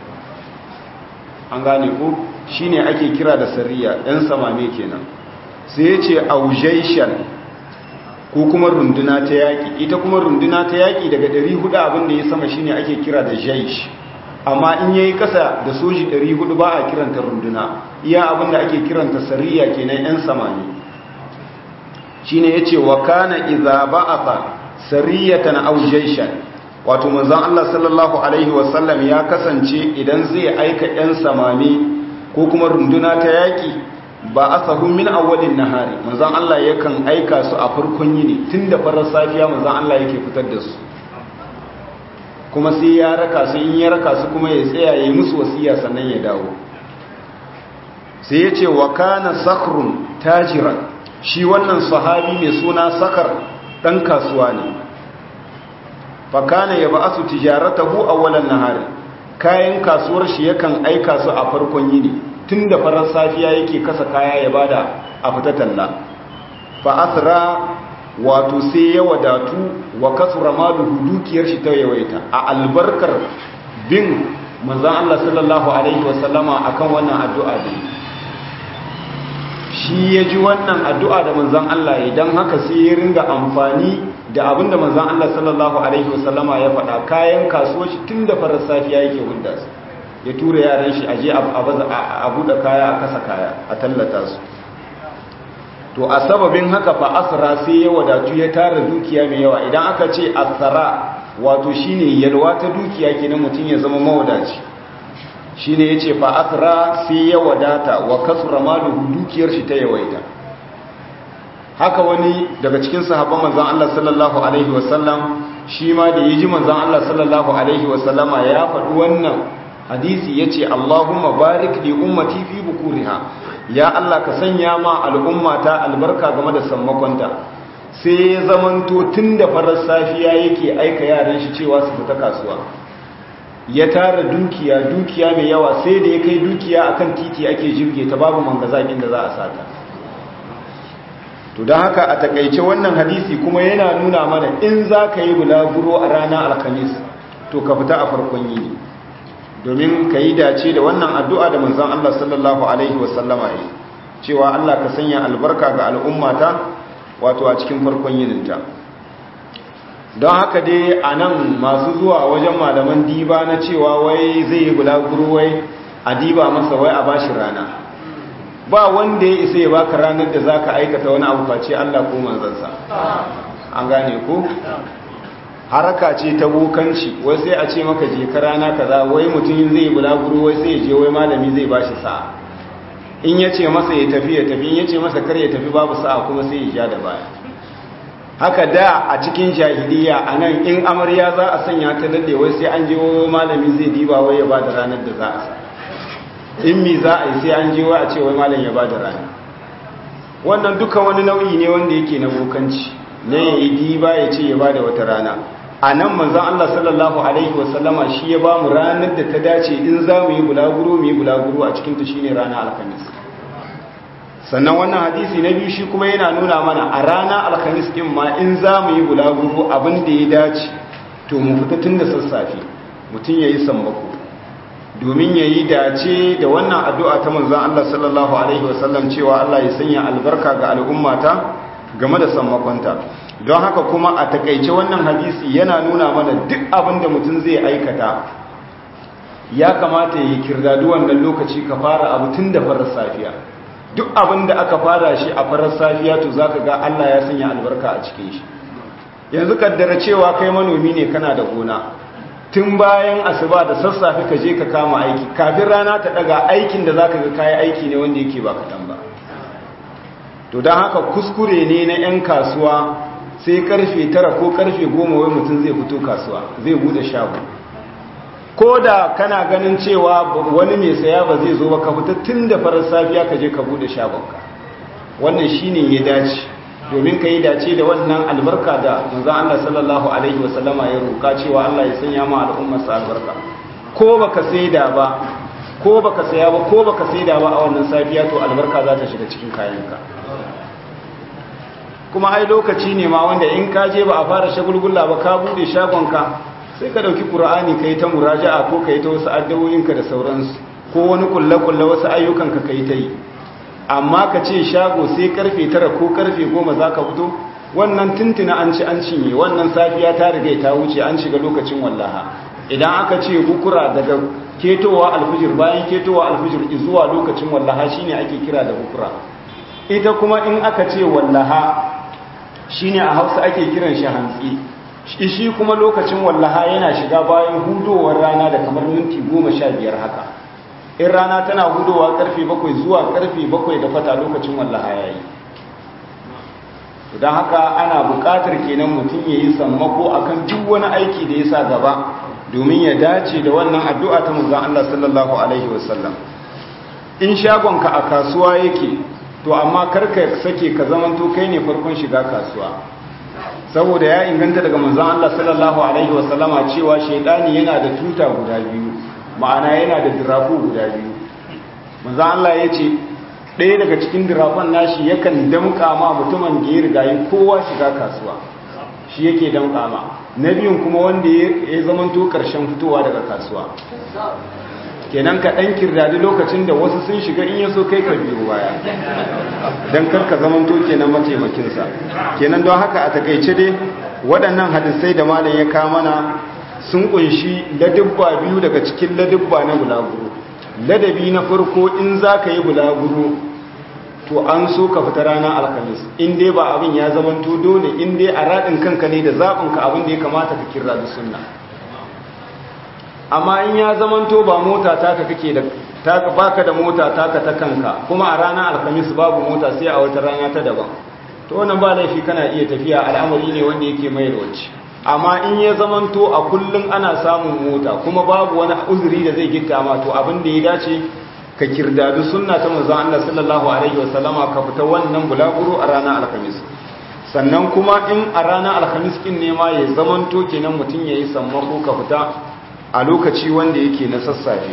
an gane ko shine ake kira da sariya ɗan samame kenan sai ya ce aujaishan ko kuma runduna ta yaƙi ita kuma runduna ta yaƙi daga 400 abin da ya sama shine ake kira da jaish amma in yayi kasa da soji 400 ba a kiranta runduna iya abin da ake kiranta sariya kenan yan samani shine yace wa kana idza ba'atha sariyatan aw jaishan wato manzon Allah sallallahu alaihi wasallam ya kasance idan zai aika yan samani ko kuma runduna ta yaƙi ba asahu min awwalin nahari manzon Allah yakan aika su a farkon yini tunda farar safiya manzon Allah yake fitar da su kuma sai ya raka su in ya raka su kuma ya tsaya yayi musu wasiya sannan ya dawo sai ya ce wa kana sakrun tajiran shi wannan sahabi mai suna sakar dan kasuwa ne fa kana yab'asu tijaratahu awwalan nahari kayan kasuwar shi yakan aika su a farkon yini tun da farar safiya yake kasa kaya ya bada a fita talla fa asra wato sai ya wadatu wa kasura maluhu dukiyar shi ta yawaita a albarkar bin manzon Allah sallallahu alaihi wasallama akan wannan addu'a da shi ya ji wannan addu'a da manzon Allah idan haka sai ya ringa amfani da abinda manzon Allah sallallahu alaihi wasallama ya faɗa kayan kasuwar shi tun da farar safiya yake hudda su ya tura yaran shi aje a buɗe kaya a kasa kaya a tallata su to a sababin haka fa asra sai ya wadatu ya tara dukiya mai yawa idan aka ce asra wato shine yalwa ta dukiya kenan mutum ya zama mawadaci shine yace fa asra sai ya wadata wa kasura maluhu dukiyar shi ta yawaita haka wani daga cikin sahabban manzon Allah sallallahu alaihi wasallam shi ma da yaji manzon Allah sallallahu alaihi wasallama ya faɗi wannan hadisi ya ce Allahumma barik li ummati fi bukuriha ya Allah ka sanya ma al'ummata albarka game da sammakonta sai ya zamanto tun da farar safiya yake aika yaran shi cewa su fita kasuwa ya tara dukiya dukiya mai yawa sai da ya kai dukiya akan titi ake jirge ta babu mangazakin da za a sata to don haka a takaice wannan hadisi kuma yana nuna mana in za ka yi bulaguro a ranar alkamis to ka fita a farkon yini domin ka yi dace da wannan addu'a da manzan Allah sallallahu Alaihi wasallama yi cewa Allah ka sanya albarka ga al'ummata wato a cikin farkon yininta don haka dai a nan masu zuwa wajen malaman diba na cewa wai zai yi bulaguro wai a diba masa wai a bashi rana ba wanda ya isa ya baka ranar da za ka aikata wani abu face Allah ko manzansa an gane ko? haraka ce ta bokanci wai sai a ce maka je ka rana kaza wai mutum zai bulaguro wai sai je wai malami zai bashi sa'a in ya ce masa ya tafi ya tafi in ya ce masa kar ya tafi babu sa'a kuma sai ya ja da baya haka da a cikin jahiliya a nan in amarya za a sanya ta daɗe wai sai an je wai malami zai diba wai ya ba da ranar da za a sa in mi za a yi sai an je wai a ce wai malam ya ba da rana wannan duka wani nau'i ne wanda yake na bokanci ne ya yi diba ya ce ya ba da wata rana a nan manzan Allah sallallahu Alaihi wasallama shi ya ba mu ranar da ta dace in za mu yi bulaguro mu yi bulaguro a cikinta shi ne rana alhamis sannan wannan hadisi na biyu shi kuma yana nuna mana a rana alhamis ɗin ma in za mu yi bulaguro abin da ya dace to mu fita tun da sassafe mutum ya yi sammako domin ya yi dace da wannan addu'a ta manzan Allah sallallahu Alaihi wasallam cewa Allah ya sanya albarka ga al'ummata game da sammakonta don haka kuma a takaice wannan hadisi yana nuna mana duk abin da mutum zai aikata ya kamata ya kirdadu wannan lokaci ka fara abu tun da farar safiya duk abin da aka fara shi a farar safiya to za ka ga Allah ya sanya albarka a cikin shi yanzu kaddara cewa kai manomi ne kana da gona tun bayan asuba da sassafe ka je ka kama aiki kafin rana ta daga aikin da za ka ga kayi aiki ne wanda yake ba kaɗan ba to don haka kuskure ne na 'yan kasuwa sai karfe tara ko karfe goma wai mutum zai fito kasuwa zai bude shago ko da kana ganin cewa wani mai saya ba zai zo ba ka fita tun da farar safiya ka je ka bude shagonka wannan shine ya dace domin ka yi dace da wannan albarka da manzon Allah sallallahu alaihi wasallama ya roka cewa Allah ya sanya ma al'ummar sa albarka ko baka saida ba ko baka saya ba ko baka saida ba a wannan safiya to albarka za ta shiga cikin kayanka kuma ai lokaci ne ma wanda in ka je ba a fara shagulgula ba ka bude shagonka sai ka dauki qur'ani kai ta muraja'a ko kai ta wasu addu'o'inka da sauransu ko wani kulle-kulle wasu ayyukanka kai ta yi amma ka ce shago sai karfe tara ko karfe goma za ka fito wannan tuntuna an ci an cinye wannan safiya ta riga ta wuce an shiga lokacin wallaha idan aka ce bukura daga ketowa alfijir bayan ketowa alfijir zuwa lokacin wallaha shine ake kira da bukura ita kuma in aka ce wallaha shine a hausa ake kiran shi hantsi shi kuma lokacin wallaha yana shiga bayan hudowar rana da kamar minti goma sha biyar haka in rana tana hudowa karfe bakwai zuwa karfe bakwai da fata lokacin wallaha ya yi don haka ana buƙatar kenan mutum ya yi sammako akan duk wani aiki da ya sa gaba domin ya dace da wannan addu'a ta manzon Allah sallallahu alaihi wasallam in shagonka a kasuwa yake to amma karka sake ka zamanto kai ne farkon shiga kasuwa saboda ya inganta daga manzon Allah sallallahu alaihi wasallama cewa shaidani yana da tuta guda biyu ma'ana yana da dirafu guda biyu manzon Allah ya ce ɗaya daga cikin dirafan nashi yakan damƙa ma mutumin da ya rigayi kowa shiga kasuwa shi yake damƙa ma na biyun kuma wanda ya zamanto ƙarshen fitowa daga kasuwa kenan ka ɗan kirdadi lokacin da wasu sun shiga in yaso kai ka biyo baya don karka zamanto kenan mataimakinsa kenan don haka a takaice dai waɗannan hadisai da malam ya mana sun kunshi ladubba biyu daga cikin ladubba na bulaguro ladabi na farko in za ka yi bulaguro to an so ka fita ranar alkamis in dai ba abin ya zamanto dole in dai a raɗin kanka ne da zaɓinka abin da ya kamata ka kira da sunna amma in ya zamanto ba mota taka kake da taka baka da mota taka ta kanka kuma a ranar alkamis babu mota sai a wata rana ta daban to wannan ba laifi kana iya tafiya al'amari ne wanda yake mai rawaci amma in ya zamanto a kullum ana samun mota kuma babu wani uzuri da zai gitta ma to abin da ya dace ka kirdadu sunna ta manzon Allah sallallahu alaihi wasallama ka fita wannan bulaguro a ranar alkamis sannan kuma in a ranar alhamis kin ne ma ya zamanto kenan mutum yayi sammako ka fita a lokaci wanda yake na sassafe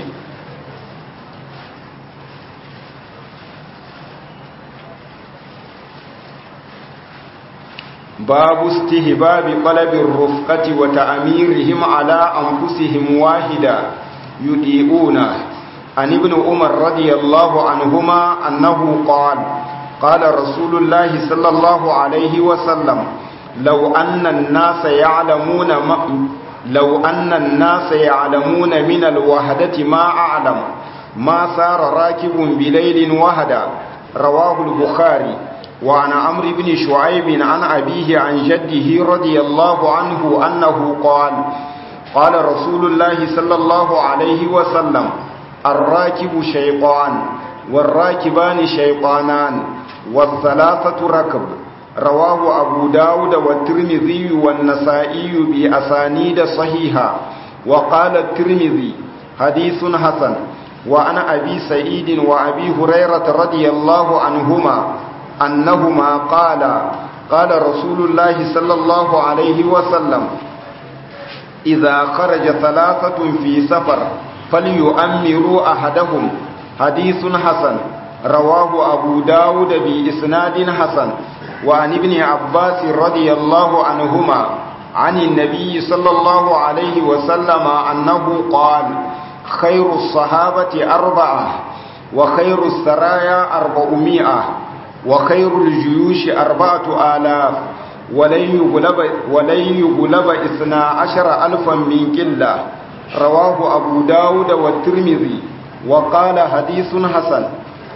babu istihbabi qalabir rufqati wa ta'mirihim ala anfusihim wahida yudiuna an ibn umar radiyallahu anhuma annahu qala قال رسول الله صلى الله عليه وسلم لو أن الناس يعلمون ما لو أن الناس يعلمون من الوهدة ما أعلم ما سار راكب بليل وهدا رواه البخاري وعن عمرو بن شعيب عن أبيه عن جده رضي الله عنه أنه قال قال رسول الله صلى الله عليه وسلم الراكب شيطان والراكبان شيطانان والثلاثة ركب رواه أبو داود والترمذي والنسائي بأسانيد صحيحة وقال الترمذي حديث حسن وعن أبي سعيد وأبي هريرة رضي الله عنهما أنهما قال قال رسول الله صلى الله عليه وسلم إذا خرج ثلاثة في سفر فليؤمروا أحدهم حديث حسن رواه أبو داود بإسناد حسن وعن ابن عباس رضي الله عنهما عن النبي صلى الله عليه وسلم أنه قال خير الصحابة أربعة وخير السرايا أربعمائة وخير الجيوش أربعة آلاف ولن يغلب, ولن يغلب إثنى عشر ألفا من قلة رواه أبو داود والترمذي وقال حديث حسن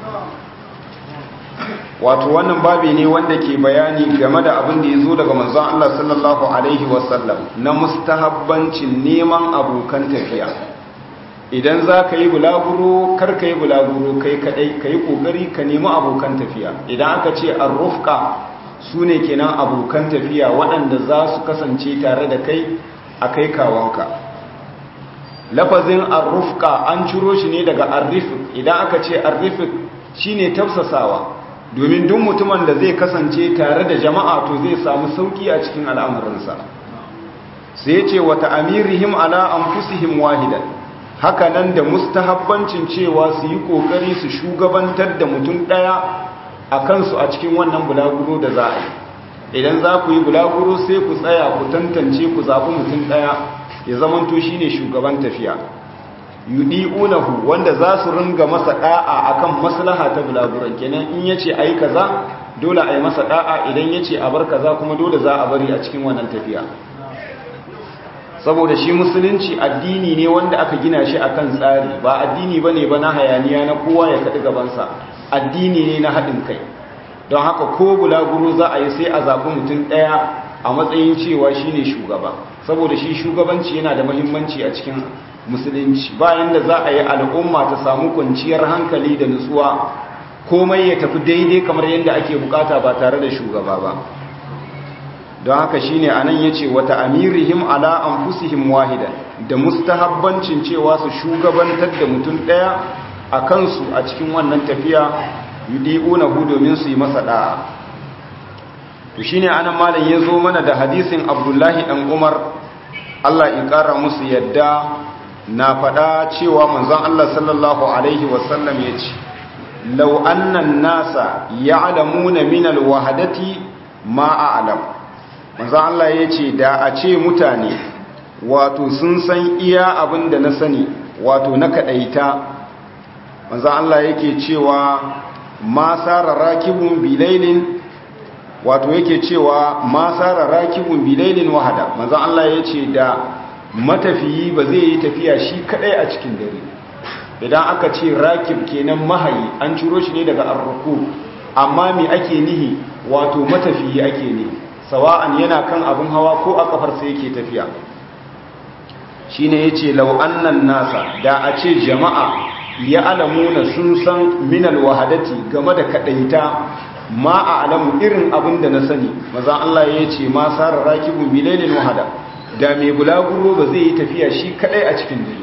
wato wannan babi ne wanda ke bayani game da abin da ya zo daga manzon Allah sallallahu alaihi wasallam na mustahabbancin neman abokan tafiya idan za ka yi bulaguro kar ka yi bulaguro kai kadai ka yi kokari ka nemi abokan tafiya idan aka ce arrufka su ne kenan abokan tafiya waɗanda za su kasance tare da kai a kai kawanka lafazin arrufka an ciro shi ne daga arrifik idan aka ce arrifik shine tafsasawa domin duk mutumin da zai kasance tare da jama'a to zai samu sauki a cikin al'amuransa sai ya ce wata amirihim ala anfusihim wahidan haka nan da mustahabbancin cewa su yi kokari su shugabantar da mutum daya a kansu a cikin wannan bulaguro da za a yi idan za ku yi bulaguro sai ku tsaya ku tantance ku zaɓi mutum ɗaya ya zamanto shi ne shugaban tafiya yudi'unahu wanda za su ringa masa ɗa'a akan maslaha ta bulaguron kenan in ya ce a yi kaza dole a yi masa ɗa'a idan ya ce a bar kaza kuma dole za a bari a cikin wannan tafiya saboda shi musulunci addini ne wanda aka gina shi akan tsari ba addini ba ne ba na hayaniya na kowa ya kaɗi gabansa addini ne na haɗin kai don haka ko bulaguro za a yi sai a zaɓi mutum ɗaya a matsayin cewa shi ne shugaba saboda shi shugabanci yana da mahimmanci a cikin musulunci bayan da za a yi al'umma ta samu kwanciyar hankali da nutsuwa komai ya tafi daidai kamar yadda ake bukata ba tare da shugaba ba don haka shine anan yace wata amirihim ala anfusihim wahida da mustahabbancin cewa su shugabantar da mutum daya a kansu a cikin wannan tafiya yudi'unahu domin su yi masa da'a to shine anan malam yazo mana da hadisin Abdullahi dan Umar Allah ya kara musu yadda na faɗa cewa manzon Allah sallallahu alaihi wasallam yace law anna an-nasa ya'lamuna min al-wahdati ma a'lam manzon Allah yace da a ce mutane wato sun san iya abin da na sani wato na kadaita manzon Allah yake cewa ma sara rakibun bilailin wato yake cewa ma sara rakibun bilailin wahada manzo Allah yace da matafiyi ba zai yi tafiya shi kadai a cikin dare idan aka ce rakib kenan mahayi an ciro shi ne daga arruku amma me ake nihi wato matafiyi ake ne sawa'an yana kan abin hawa ko a kafar sa yake tafiya shine yace law annan nasa da a ce jama'a ya alamuna sun san minal wahadati game da kadaita ma a alamu irin abin da na sani maza Allah ya ce ma sarar rakibun bilailin wahada da mai bulaguro ba zai yi tafiya shi kadai a cikin dare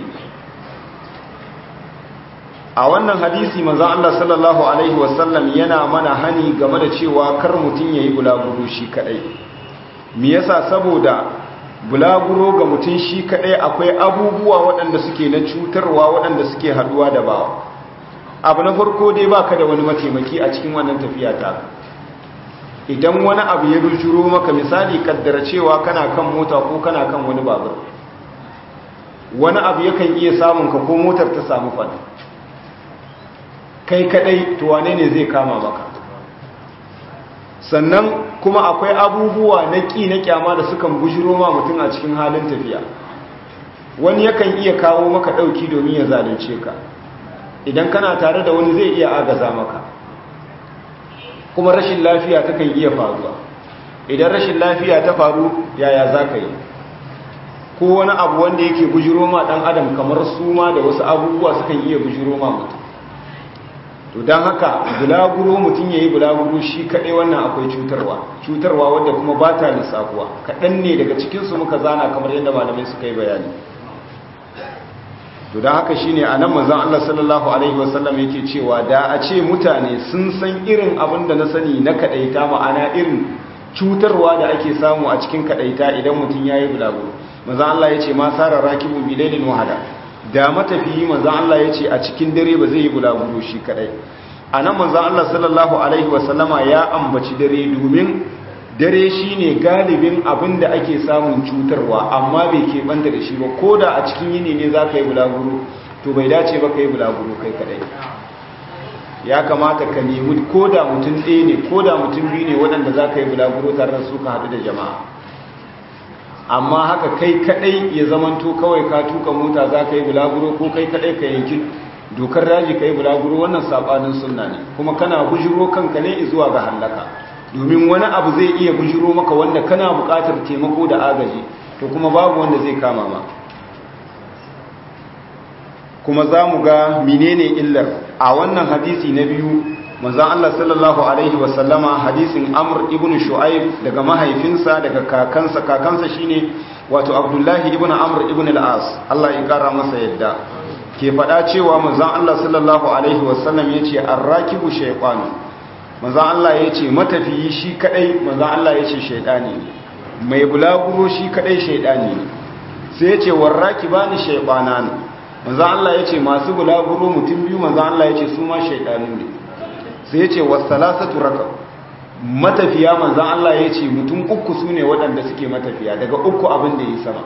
a wannan hadisi maza Allah sallallahu alaihi wasallam yana mana hani game da cewa kar mutum ya yi bulaguro shi kadai me yasa saboda bulaguro ga mutum shi kadai akwai abubuwa waɗanda suke na cutarwa waɗanda suke haduwa da bawa abu na farko dai baka da wani mataimaki a cikin wannan tafiya ta idan wani abu ya rujuro maka misali kaddara cewa kana kan mota ko kana kan wani babur wani abu yakan iya samun ka ko motar ta samu fada kai kadai to wane ne zai kama maka sannan kuma akwai abubuwa na ƙi na kyama da sukan bujiro ma mutum a cikin halin tafiya wani yakan iya kawo maka ɗauki domin ya zalunce ka idan kana tare da wani zai iya agaza maka kuma rashin lafiya ta kan iya faruwa idan rashin lafiya ta faru yaya za ka yi ko wani abu wanda yake bujiro ma ɗan adam kamar suma da wasu abubuwa sukan iya bujiro ma mutum to don haka bulaguro mutum ya yi bulaguro shi kaɗai wannan akwai cutarwa cutarwa wadda kuma ba ta lissafuwa kaɗan ne daga cikinsu muka zana kamar yadda malamai suka yi bayani to don haka shi ne a nan mazan Allah sallallahu Alaihi wasallam yake cewa da a ce mutane sun san irin abin da na sani na kaɗaita ma'ana irin cutarwa da ake samu a cikin kaɗaita idan mutum ya yi bulaguro mazan Allah ya ce ma tsara rakibu bilailin wahada da matafiyi manzan Allah ya ce a cikin dare ba zai yi bulaguro shi kadai a nan manzan Allah sallallahu Alaihi wasallama ya ambaci dare domin dare shi ne galibin abin da ake samun cutarwa amma bai keɓanta da shi ba ko da a cikin yini ne za ka yi bulaguro to bai dace ba ka yi bulaguro kai kadai ya kamata ka nemi ko da mutum ɗaya ne ko da mutum biyu ne waɗanda za ka yi bulaguro tare da su ka haɗu da jama'a amma haka kai kadai ya zamanto kawai ka tuka mota za ka yi bulaguro ko kai kadai ka yanki dokar daji ka yi bulaguro wannan sabanin sunna ne kuma kana bujiro kanka ne zuwa ga hallaka domin wani abu zai iya bujiro maka wanda kana buƙatar taimako da agaji to kuma babu wanda zai kama ma kuma za mu ga menene illar a wannan hadisi na biyu manzan Allah sallallahu Alaihi wasallama hadisin Amr ibn Shu'aib daga mahaifinsa daga kakansa kakansa shine wato Abdullahi ibn Amr ibn al-As Allah ya kara masa yadda ke faɗa cewa manzan Allah sallallahu Alaihi wasallam yace ar-rakibu shaytan manzan Allah yace matafiyi shi kadai manzan Allah yace shaytani mai bulaguro shi kadai shaytani sai yace warrakibani shaytanan manzan Allah yace masu bulaguro mutum biyu manzan Allah yace su ma shaytanu ne sai ya ce wasalasatu raka matafiya manzan Allah ya ce mutum uku su ne waɗanda suke matafiya daga uku abin da ya sama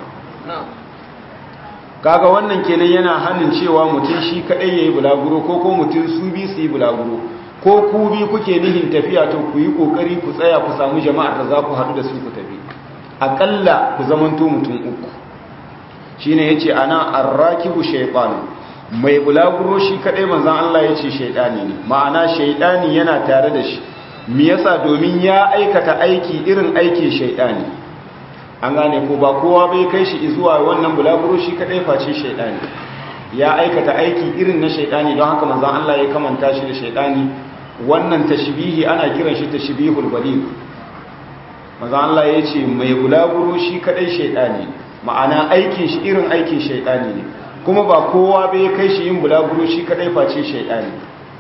kaga wannan kenan yana hannun cewa mutum shi kaɗai ya yi bulaguro ko ko mutum su bi su yi bulaguro ko ku bi kuke nihin tafiya to ku yi ƙoƙari ku tsaya ku samu jama'ar da za ku haɗu da su ku tafi aƙalla ku zamanto mutum uku shi ne ya ce ana arrakibu shaiɓanu mai bulaguro shi kaɗai manzan Allah ya ce shaiɗani ne ma'ana shaiɗani yana tare da shi me yasa domin ya aikata aiki irin aikin shaiɗani an gane ko ba kowa bai kai shi zuwa wannan bulaguro shi kaɗai face shaiɗani ya aikata aiki irin na shaiɗani don haka manzan Allah ya kamanta shi da shaiɗani wannan tashbihi ana kiran shi tashbihul baligh manzan Allah ya ce mai bulaguro shi kaɗai shaiɗani ma'ana aikin shi irin aikin shaiɗani ne kuma ba kowa bai kai shi yin bulaguro shi kadai face shaidani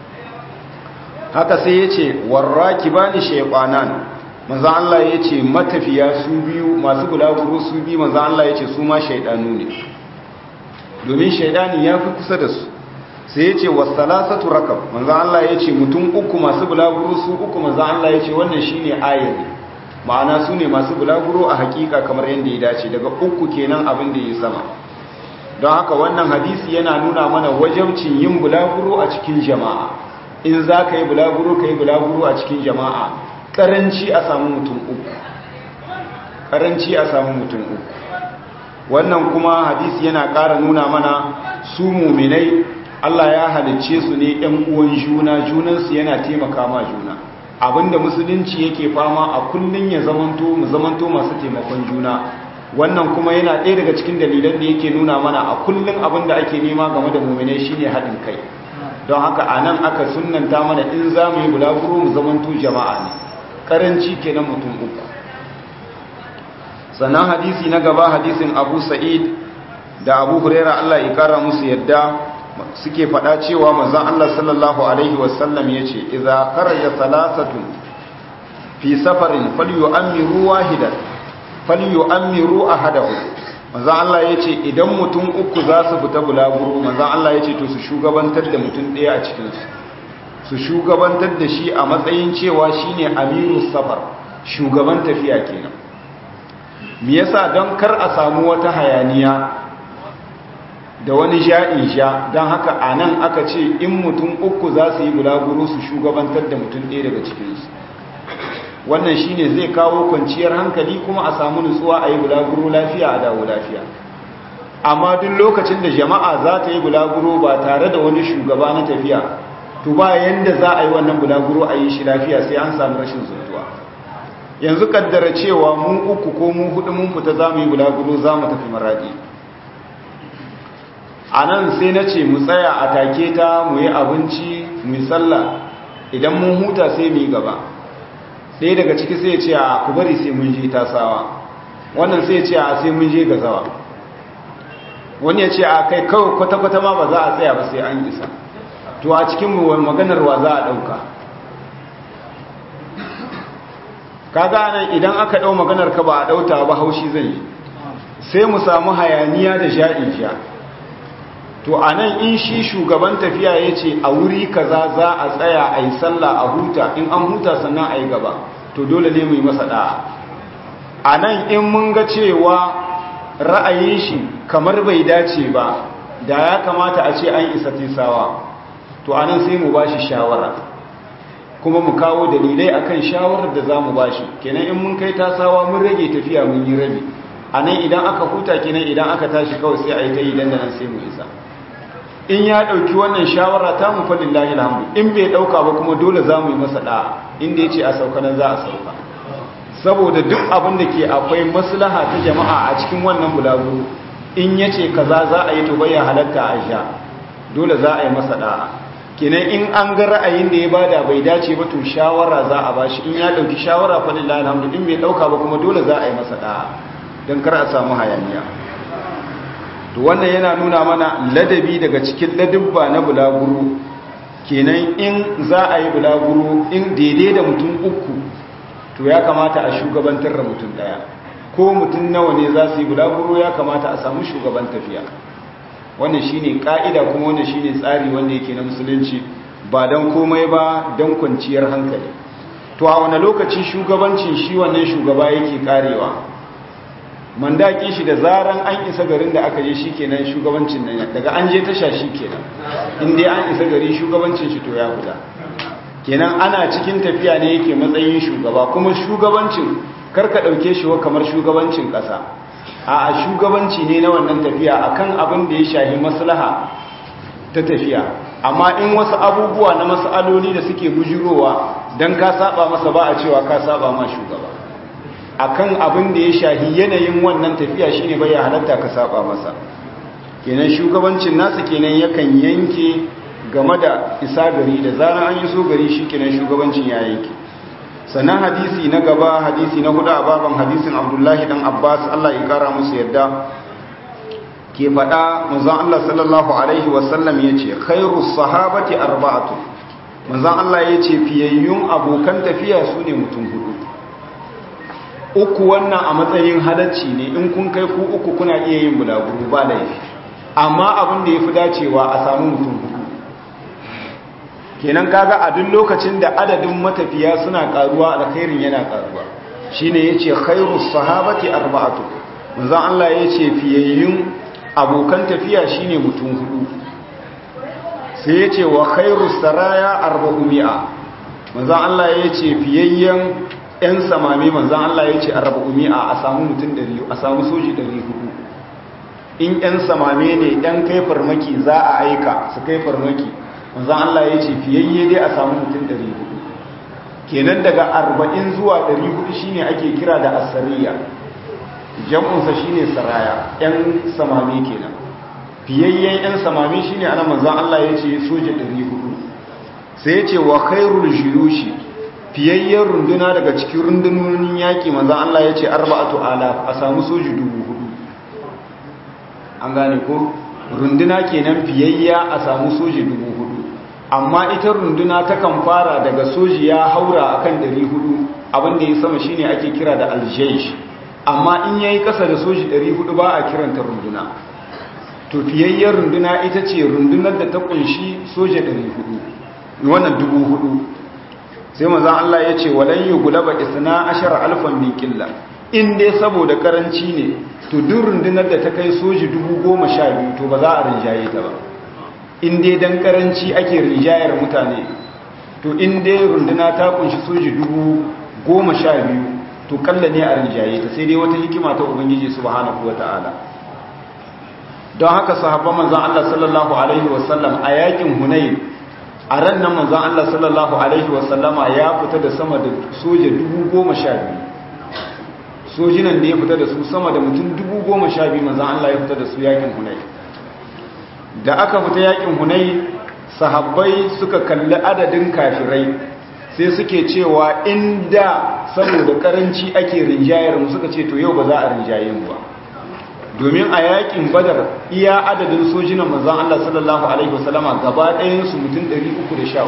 haka sai ya ce warraki ba ni shaikwanan manzan Allah ya ce matafiya su biyu masu bulaguro su biyu manzan Allah ya ce su ma shaidanu ne domin shaidani ya fi kusa da su sai ya ce wasalasatu rakab manzan Allah ya ce mutum uku masu bulaguro su uku manzan Allah ya ce wannan shi ne ayari ma'ana su ne masu bulaguro a hakika kamar yadda ya dace daga uku kenan abin da ya sama don haka wannan hadisi yana nuna mana wajabcin yin bulaguro a cikin jama'a in za ka yi bulaguro ka yi bulaguro a cikin jama'a ƙaranci a samu mutum uku ƙaranci a samu mutum uku wannan kuma hadisi yana ƙara nuna mana su muminai Allah ya halicce su ne ‘yan uwan juna junansu yana taimaka ma juna abinda musulunci yake fama a kullum ya zamanto mu zamanto masu taimakon juna wannan kuma yana ɗaya daga cikin dalilan da yake nuna mana a kullum abin da ake nema game da mummune shine haɗin kai don haka a nan aka sunanta mana in za mu yi bulaguro mu zamanto jama'a ne ƙaranci kenan mutum uku sannan hadisi na gaba hadisin abu sa'id da abu huraira allah ya kara musu yadda suke faɗa cewa manzon allah sallallahu alaihi wasallam ya ce iza kharaja salasatun fi safarin falyu'ammiru wahidan falyu'ammiru ahadahu manzo Allah yace idan mutum uku za su fita bulaguro manzo Allah yace to su shugabantar da mutum daya a cikin su su shugabantar da shi a matsayin cewa shine amirus safar shugaban tafiya kenan me yasa don kar a samu wata hayaniya da wani ja'in sha don haka anan aka ce in mutum uku za su yi bulaguro su shugabantar da mutum ɗaya daga cikinsu wannan shine zai kawo kwanciyar hankali kuma a samu nutsuwa a yi bulaguro lafiya a dawo lafiya amma duk lokacin da jama'a za ta yi bulaguro ba tare da wani shugaba na tafiya to ba yanda za a yi wannan bulaguro a yi shi lafiya sai an samu rashin zuntuwa yanzu kaddara cewa mu uku ko mu hudu mun fita za mu yi bulaguro za mu tafi maradi a nan sai na ce mu tsaya a take ta mu yi abinci mu yi sallah idan mun huta sai mu yi gaba ɗaya daga ciki sai ce a ku bari sai mun je tasawa wannan sai ce a sai mun je gazawa wani ya ce a kai kawai kwata-kwata ma ba za a tsaya ba sai an isa to a cikin maganar wa za a ɗauka kaga nan idan aka ɗau maganar ka ba a ɗauta ba haushi zai yi sai mu samu hayaniya da sha'in sha to a nan in shi shugaban tafiya ya ce a wuri kaza za a tsaya a yi sallah a huta in an huta sannan a yi gaba to dole ne mu yi masa da'a a nan in mun ga cewa ra'ayin shi kamar bai dace ba da ya kamata a ce an isa tisawa to a nan sai mu ba shi shawara kuma mu kawo dalilai akan shawarar da za mu ba shi kenan in mun kai tasawa mun rage tafiya mun yi rabi a nan idan aka huta kenan idan aka tashi kawai sai a yi ta yi dandanan sai mu isa in ya ɗauki wannan shawara ta mu faɗin lahi alhamdu in bai ɗauka ba kuma dole za mu yi masa ɗa'a inda ya ce a sauka nan za a sauka saboda duk abin da ke akwai maslaha ta jama'a a cikin wannan bulaguro in ya ce kaza za a yi to bai halatta a sha dole za a yi masa ɗa'a kenan in an ga ra'ayin da ya bada bai dace ba to shawara za a bashi in ya ɗauki shawara faɗin lahi alhamdu in bai ɗauka ba kuma dole za a yi masa ɗa'a don kar a samu hayaniya to wannan yana nuna mana ladabi daga cikin ladabba na bulaguro kenan in za a yi bulaguro in daidai da mutum uku to ya kamata a shugabantar da mutum daya ko mutum nawa ne za su yi bulaguro ya kamata a samu shugaban tafiya wannan shine ka'ida kuma wannan shine tsari wanda yake na musulunci ba don komai ba don kwanciyar hankali to a wani lokaci shugabancin shi wannan shugaba yake karewa mandaki shi da zaran an isa garin da aka je shi kenan shugabancin nan daga an je tasha shi kenan inda an isa gari shugabancin shi to ya fita kenan ana cikin tafiya ne yake matsayin shugaba kuma shugabancin karka ɗauke shi wa kamar shugabancin ƙasa a shugabanci ne na wannan tafiya akan abin da ya shahi maslaha ta tafiya amma in wasu abubuwa na masaloli da suke bujirowa don ka saba masa ba a cewa ka saba ma shugaba akan abin da ya shahi yanayin wannan tafiya shine bai halatta ka saba masa kenan shugabancin nasa kenan yakan yanke game da isa gari da zarar an yi so gari shi kenan shugabancin ya yanke sannan hadisi na gaba hadisi na hudu a baban hadisin abdullahi dan abbas allah ya kara musu yadda ke faɗa manzon allah sallallahu alaihi wasallam ya ce khairu sahabati arba'atu manzon allah ya ce fiyayyun abokan tafiya su ne mutum hudu uku wannan a matsayin halacci ne in kun kai ku uku kuna iya yin bulaguro ba laifi amma abin da ya fi dacewa a samu mutum hudu kenan kaga a duk lokacin da adadin matafiya suna karuwa alkhairin yana karuwa shine yace khairus sahabati arba'atu manzo Allah yace fiyayyun abokan tafiya shine mutum hudu sai yace wa khairus saraya arba'umi'a manzo Allah yace fiyayyen yan samami manzo Allah yace arba'umi'a a samu mutum 100 a samu soji 400 in yan samame ne dan kai farmaki za a aika su kai farmaki manzan Allah ya ce fiyayye dai a samu mutum 400 kenan daga 40 zuwa 400 shine ake kira da asariya jam'unsa shine saraya yan samami kenan fiyayyen yan samami shine ana manzan Allah ya ce soja 400 sai ya ce wa khairul juyushi fiyayyen runduna daga cikin rundunonin yaƙi manzan Allah ya ce arba'atu alaf a samu soji 400 an gane ko runduna kenan fiyayya a samu soji 400 amma ita runduna takan fara daga soji ya haura akan 400 abinda ya sama shine ake kira da aljaish amma in yayi kasa da soji 400 ba a kiranta runduna to fiyayyar runduna ita ce rundunar da ta kunshi soja 400 wannan 4000 sai manzon Allah ya ce walan yughlaba isna ashara alfan min qilla in dai saboda karanci ne to duk rundunar da ta kai soji 10000 to ba za a rinjaye ta ba in dai dan karanci ake rinjayar mutane to in dai runduna ta kunshi soji dubu goma sha biyu to kalla ne a rinjaye ta sai dai wata hikima ta ubangiji subhanahu wata'ala don haka sahabban manzon Allah sallallahu alaihi wasallam a yakin hunayn a ran nan manzon Allah sallallahu alaihi wasallama ya fita da sama da soja dubu goma sha biyu sojinan da ya fita da su sama da mutum dubu goma sha biyu manzon Allah ya fita da su yakin hunayn da aka fita yakin hunai sahabbai suka kalli adadin kafirai sai suke cewa inda saboda karanci ake rinjayar mu suka ce to yau ba za a rinjaye mu ba domin a yakin badar iya adadin sojinan manzon Allah sallallahu alaihi wasallama gaba ɗayan su mutum 313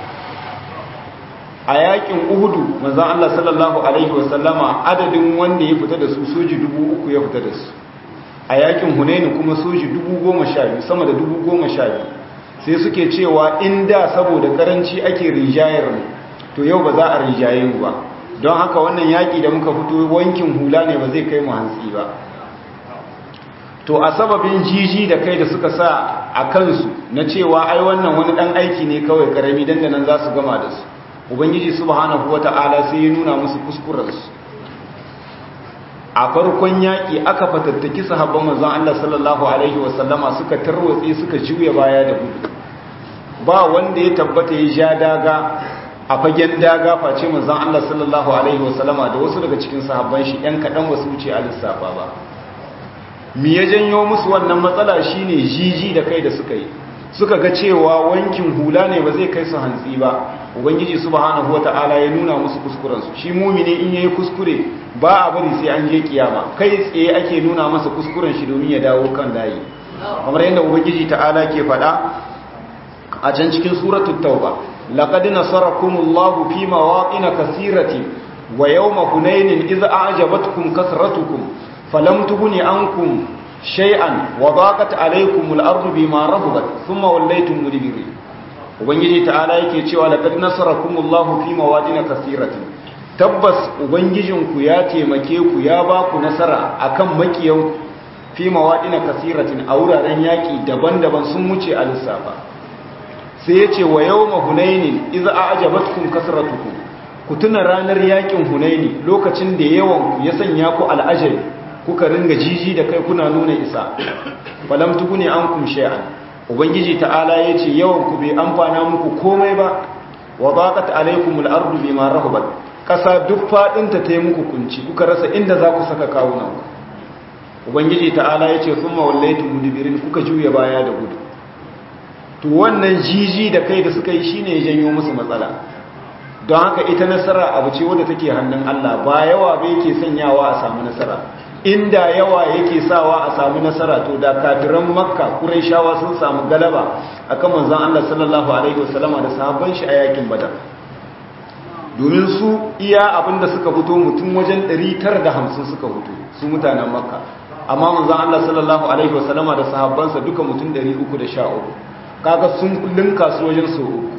a yakin uhudu manzon Allah sallallahu alaihi wasallama adadin wanda ya fita da su soji 3000 ya fita da su a yakin hunaini kuma soji dubu goma sha biyu sama da dubu goma sha biyu sai suke cewa inda saboda karanci ake rinjayar mu to yau ba za a rinjaye mu ba don haka wannan yaƙi da muka fito wankin hula ne ba zai kai mu hantsi ba to a sababin jiji da kai da suka sa a kansu na cewa ai wannan wani ɗan aiki ne kawai karami dandanan za su gama da su ubangiji subhanahu wata'ala sai ya nuna musu kuskurensu a farkon yaƙi aka fatattaki sahabban manzon Allah sallallahu alaihi wasallama suka tarwatse suka juya baya da gudu ba wanda ya tabbata ya ja daga a fagen daga face manzon Allah sallallahu alaihi wasallama da wasu daga cikin sahabban shi ɗan kaɗan wasu wuce a lissafa ba me ya janyo musu wannan matsala shine jiji da kai da suka yi suka ga cewa wankin hula ne ba zai kai su hantsi ba ubangiji subhanahu wata'ala ya nuna musu kuskurensu shi mumini in yayi kuskure ba a bari sai an je kiyama kai tsaye ake nuna masa kuskuren shi domin ya dawo kan layi kamar yadda ubangiji ta'ala ke faɗa a can cikin suratul tauba laqad nasarakumullahu fi mawaqin kaseerati wa yawma hunainin idza a'jabatkum kasratukum falam tughni ankum shay'an wa daqat alaykumul ardu bima rahabat thumma wallaytum mudbirin ubangiji ta'ala yake cewa laqad nasarakumullahu fi mawadin kathiratin tabbas ubangijinku ya taimake ku ya ba ku nasara akan makiyan fi mawadin kathiratin a wuraren yaki daban-daban sun wuce a lissafa sai yace wa yawma hunainin idza a'jabatkum kasratukum ku tuna ranar yakin hunaini lokacin da yawan ku ya sanya ku al'ajabi kuka ringa jiji da kai kuna nuna isa falam tuguni ankum shay'an ubangiji ta'ala yace yawan ku bai amfana muku komai ba wa baqat alaykumul ardu bima rahabat kasa duk fadin ta tayi muku kunci kuka rasa inda za ku saka kawunan ubangiji ta'ala yace thumma wallaytum mudbirin kuka juya baya da gudu to wannan jiji da kai da suka yi shine ya janyo musu matsala don haka ita nasara abu ce wadda take hannun Allah ba yawa ba yake sanyawa a samu nasara inda yawa yake sawa a samu nasara to da kafiran makka quraishawa sun samu galaba akan manzon Allah sallallahu alaihi wasallama da sahabban shi a yakin badar domin su iya abinda suka fito mutum wajen 950 suka fito su mutanen makka amma manzon Allah sallallahu alaihi wasallama da sahabbansa duka mutum 313 kaga sun linka su wajen so uku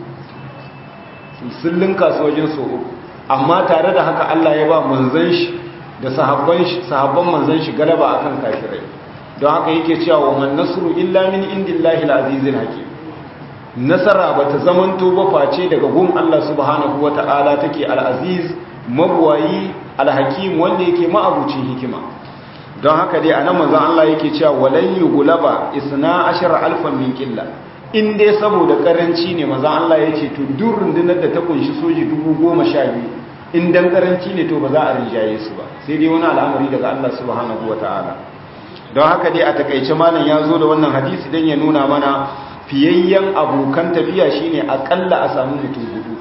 sun linka su wajen so uku amma tare da haka Allah ya ba manzon shi da sahabban shi sahabban manzon shi galaba akan kafirai don haka yake cewa wa man nasru illa min indillahi al-azizil hakim nasara bata zamanto ba face daga gun Allah subhanahu wata'ala take al-aziz mabwayi al-hakim wanda yake ma'abucin hikima don haka dai anan manzon Allah yake cewa walan yughlaba isna ashara alfan min qilla in dai saboda karanci ne maza Allah ya ce to duk rundunar da ta kunshi soji dubu goma sha biyu in dan karanci ne to ba za a rinjaye su ba sai dai wani al'amari daga Allah subhanahu wa ta'ala don haka dai a takaice malam ya zo da wannan hadisi don ya nuna mana fiyayyen abokan tafiya shine akalla a samu mutum hudu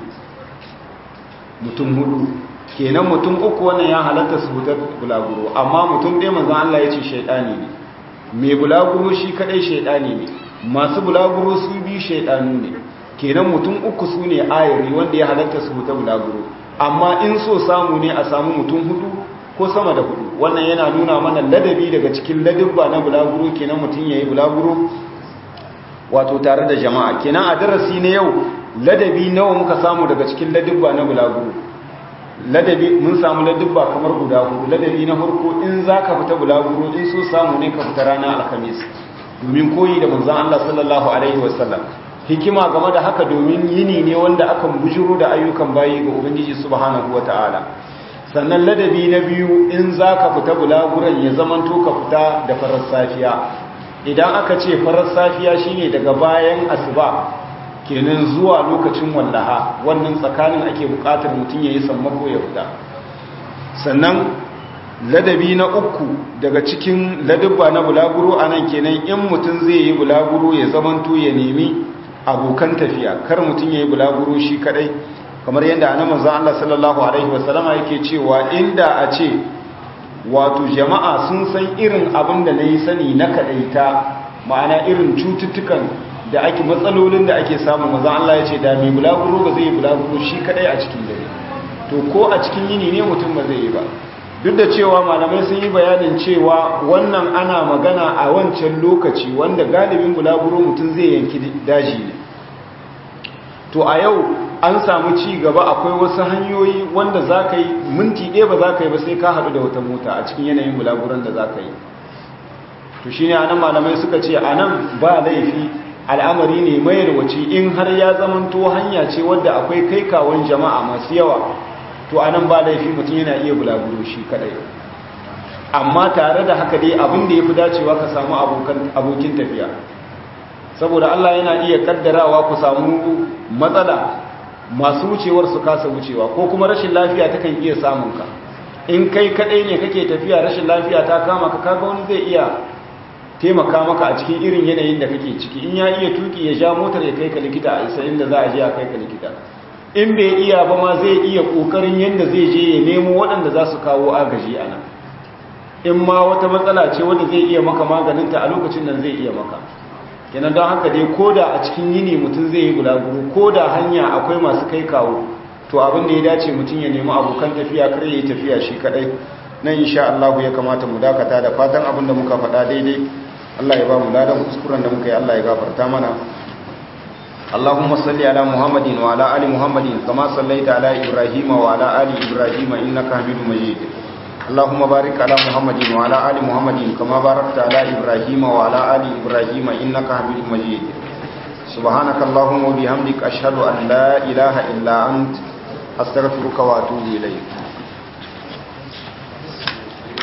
mutum hudu kenan mutum uku wannan ya halatta su hutar bulaguro amma mutum ɗaya manzan Allah ya ce shaidani ne mai bulaguro shi kadai shaidani ne masu bulaguro su bi shaidanu ne kenan mutum uku su ne ayari wanda ya halatta su huta bulaguro amma in so samu ne a samu mutum hudu ko sama da hudu wannan yana nuna mana ladabi daga cikin ladabba na bulaguro kenan mutum ya yi bulaguro wato tare da jama'a kenan a darasi na yau ladabi nawa muka samu daga cikin ladabba na bulaguro ladabi mun samu ladabba kamar guda hudu ladabi na farko in za ka fita bulaguro in so samu ne ka fita ranar alhamis domin koyi da manzan Allah sallallahu Alaihi wasallam hikima game da haka domin yini ne wanda akan bujiro da ayyukan bayi ga Ubangiji subhanahu wa ta'ala sannan ladabi na biyu in za ka fita bulaguran ya zamanto ka fita da farar safiya idan aka ce farar safiya shine daga bayan asuba kenan zuwa lokacin wallaha wannan tsakanin ake bukatar mutum ya yi sammako ya fita sannan ladabi na uku daga cikin ladabba na bulaguro a nan kenan in mutum zai yi bulaguro ya zamanto ya nemi abokan tafiya kar mutum ya yi bulaguro shi kadai kamar yadda ana manzan Allah sallallahu Alaihi wasallama yake cewa inda a ce wato jama'a sun san irin abin da na yi sani na kadaita ma'ana irin cututtukan da ake matsalolin da ake samu manzan Allah ya ce da mai bulaguro ba zai yi bulaguro shi kadai a cikin dare to ko a cikin yini ne mutum ba zai yi ba duk da cewa malamai sun yi bayanin cewa wannan ana magana a wancan lokaci wanda galibin bulaguro mutum zai yanki daji ne to a yau an samu ci gaba akwai wasu hanyoyi wanda za ka yi minti ɗaya ba za ka yi ba sai ka haɗu da wata mota a cikin yanayin bulaguron da za ka yi to shi ne a nan malamai suka ce a nan ba laifi al'amari ne mai wace in har ya zamanto hanya ce wadda akwai kai kawon jama'a masu yawa to a nan ba laifi mutum yana iya bulaguro shi kadai amma tare da haka dai abin da ya fi dacewa ka samu abokin tafiya saboda Allah yana iya kaddarawa ku samu matsala masu wucewar su kasa wucewa ko kuma rashin lafiya ta kan iya samun ka in kai kadai ne kake tafiya rashin lafiya ta kama ka kaga wani zai iya taimaka maka a cikin irin yanayin da kake ciki in ya iya tuki ya sha motar ya kai ka likita a isa inda za a je a kai ka likita in bai iya ba ma zai iya kokarin yadda zai je ya nemo waɗanda za su kawo agaji a nan in ma wata matsala ce wanda zai iya maka maganinta a lokacin nan zai iya maka kenan don haka dai ko da a cikin yini mutum zai yi gulaguru ko da hanya akwai masu kai kawo to abin da ya dace mutum ya nemi abokan tafiya kar ya yi tafiya shi kadai nan insha Allah ya kamata mu dakata da fatan abin da muka faɗa daidai Allah ya ba mu ladan kuskuren da muka yi Allah ya gafarta mana اللهم صل على محمد وعلى ال محمد كما صليت على ابراهيم وعلى ال ابراهيم انك حميد مجيد اللهم بارك على محمد وعلى ال محمد كما باركت على ابراهيم وعلى ال ابراهيم انك حميد مجيد سبحانك اللهم وبحمدك اشهد ان لا اله الا انت استغفرك واتوب اليك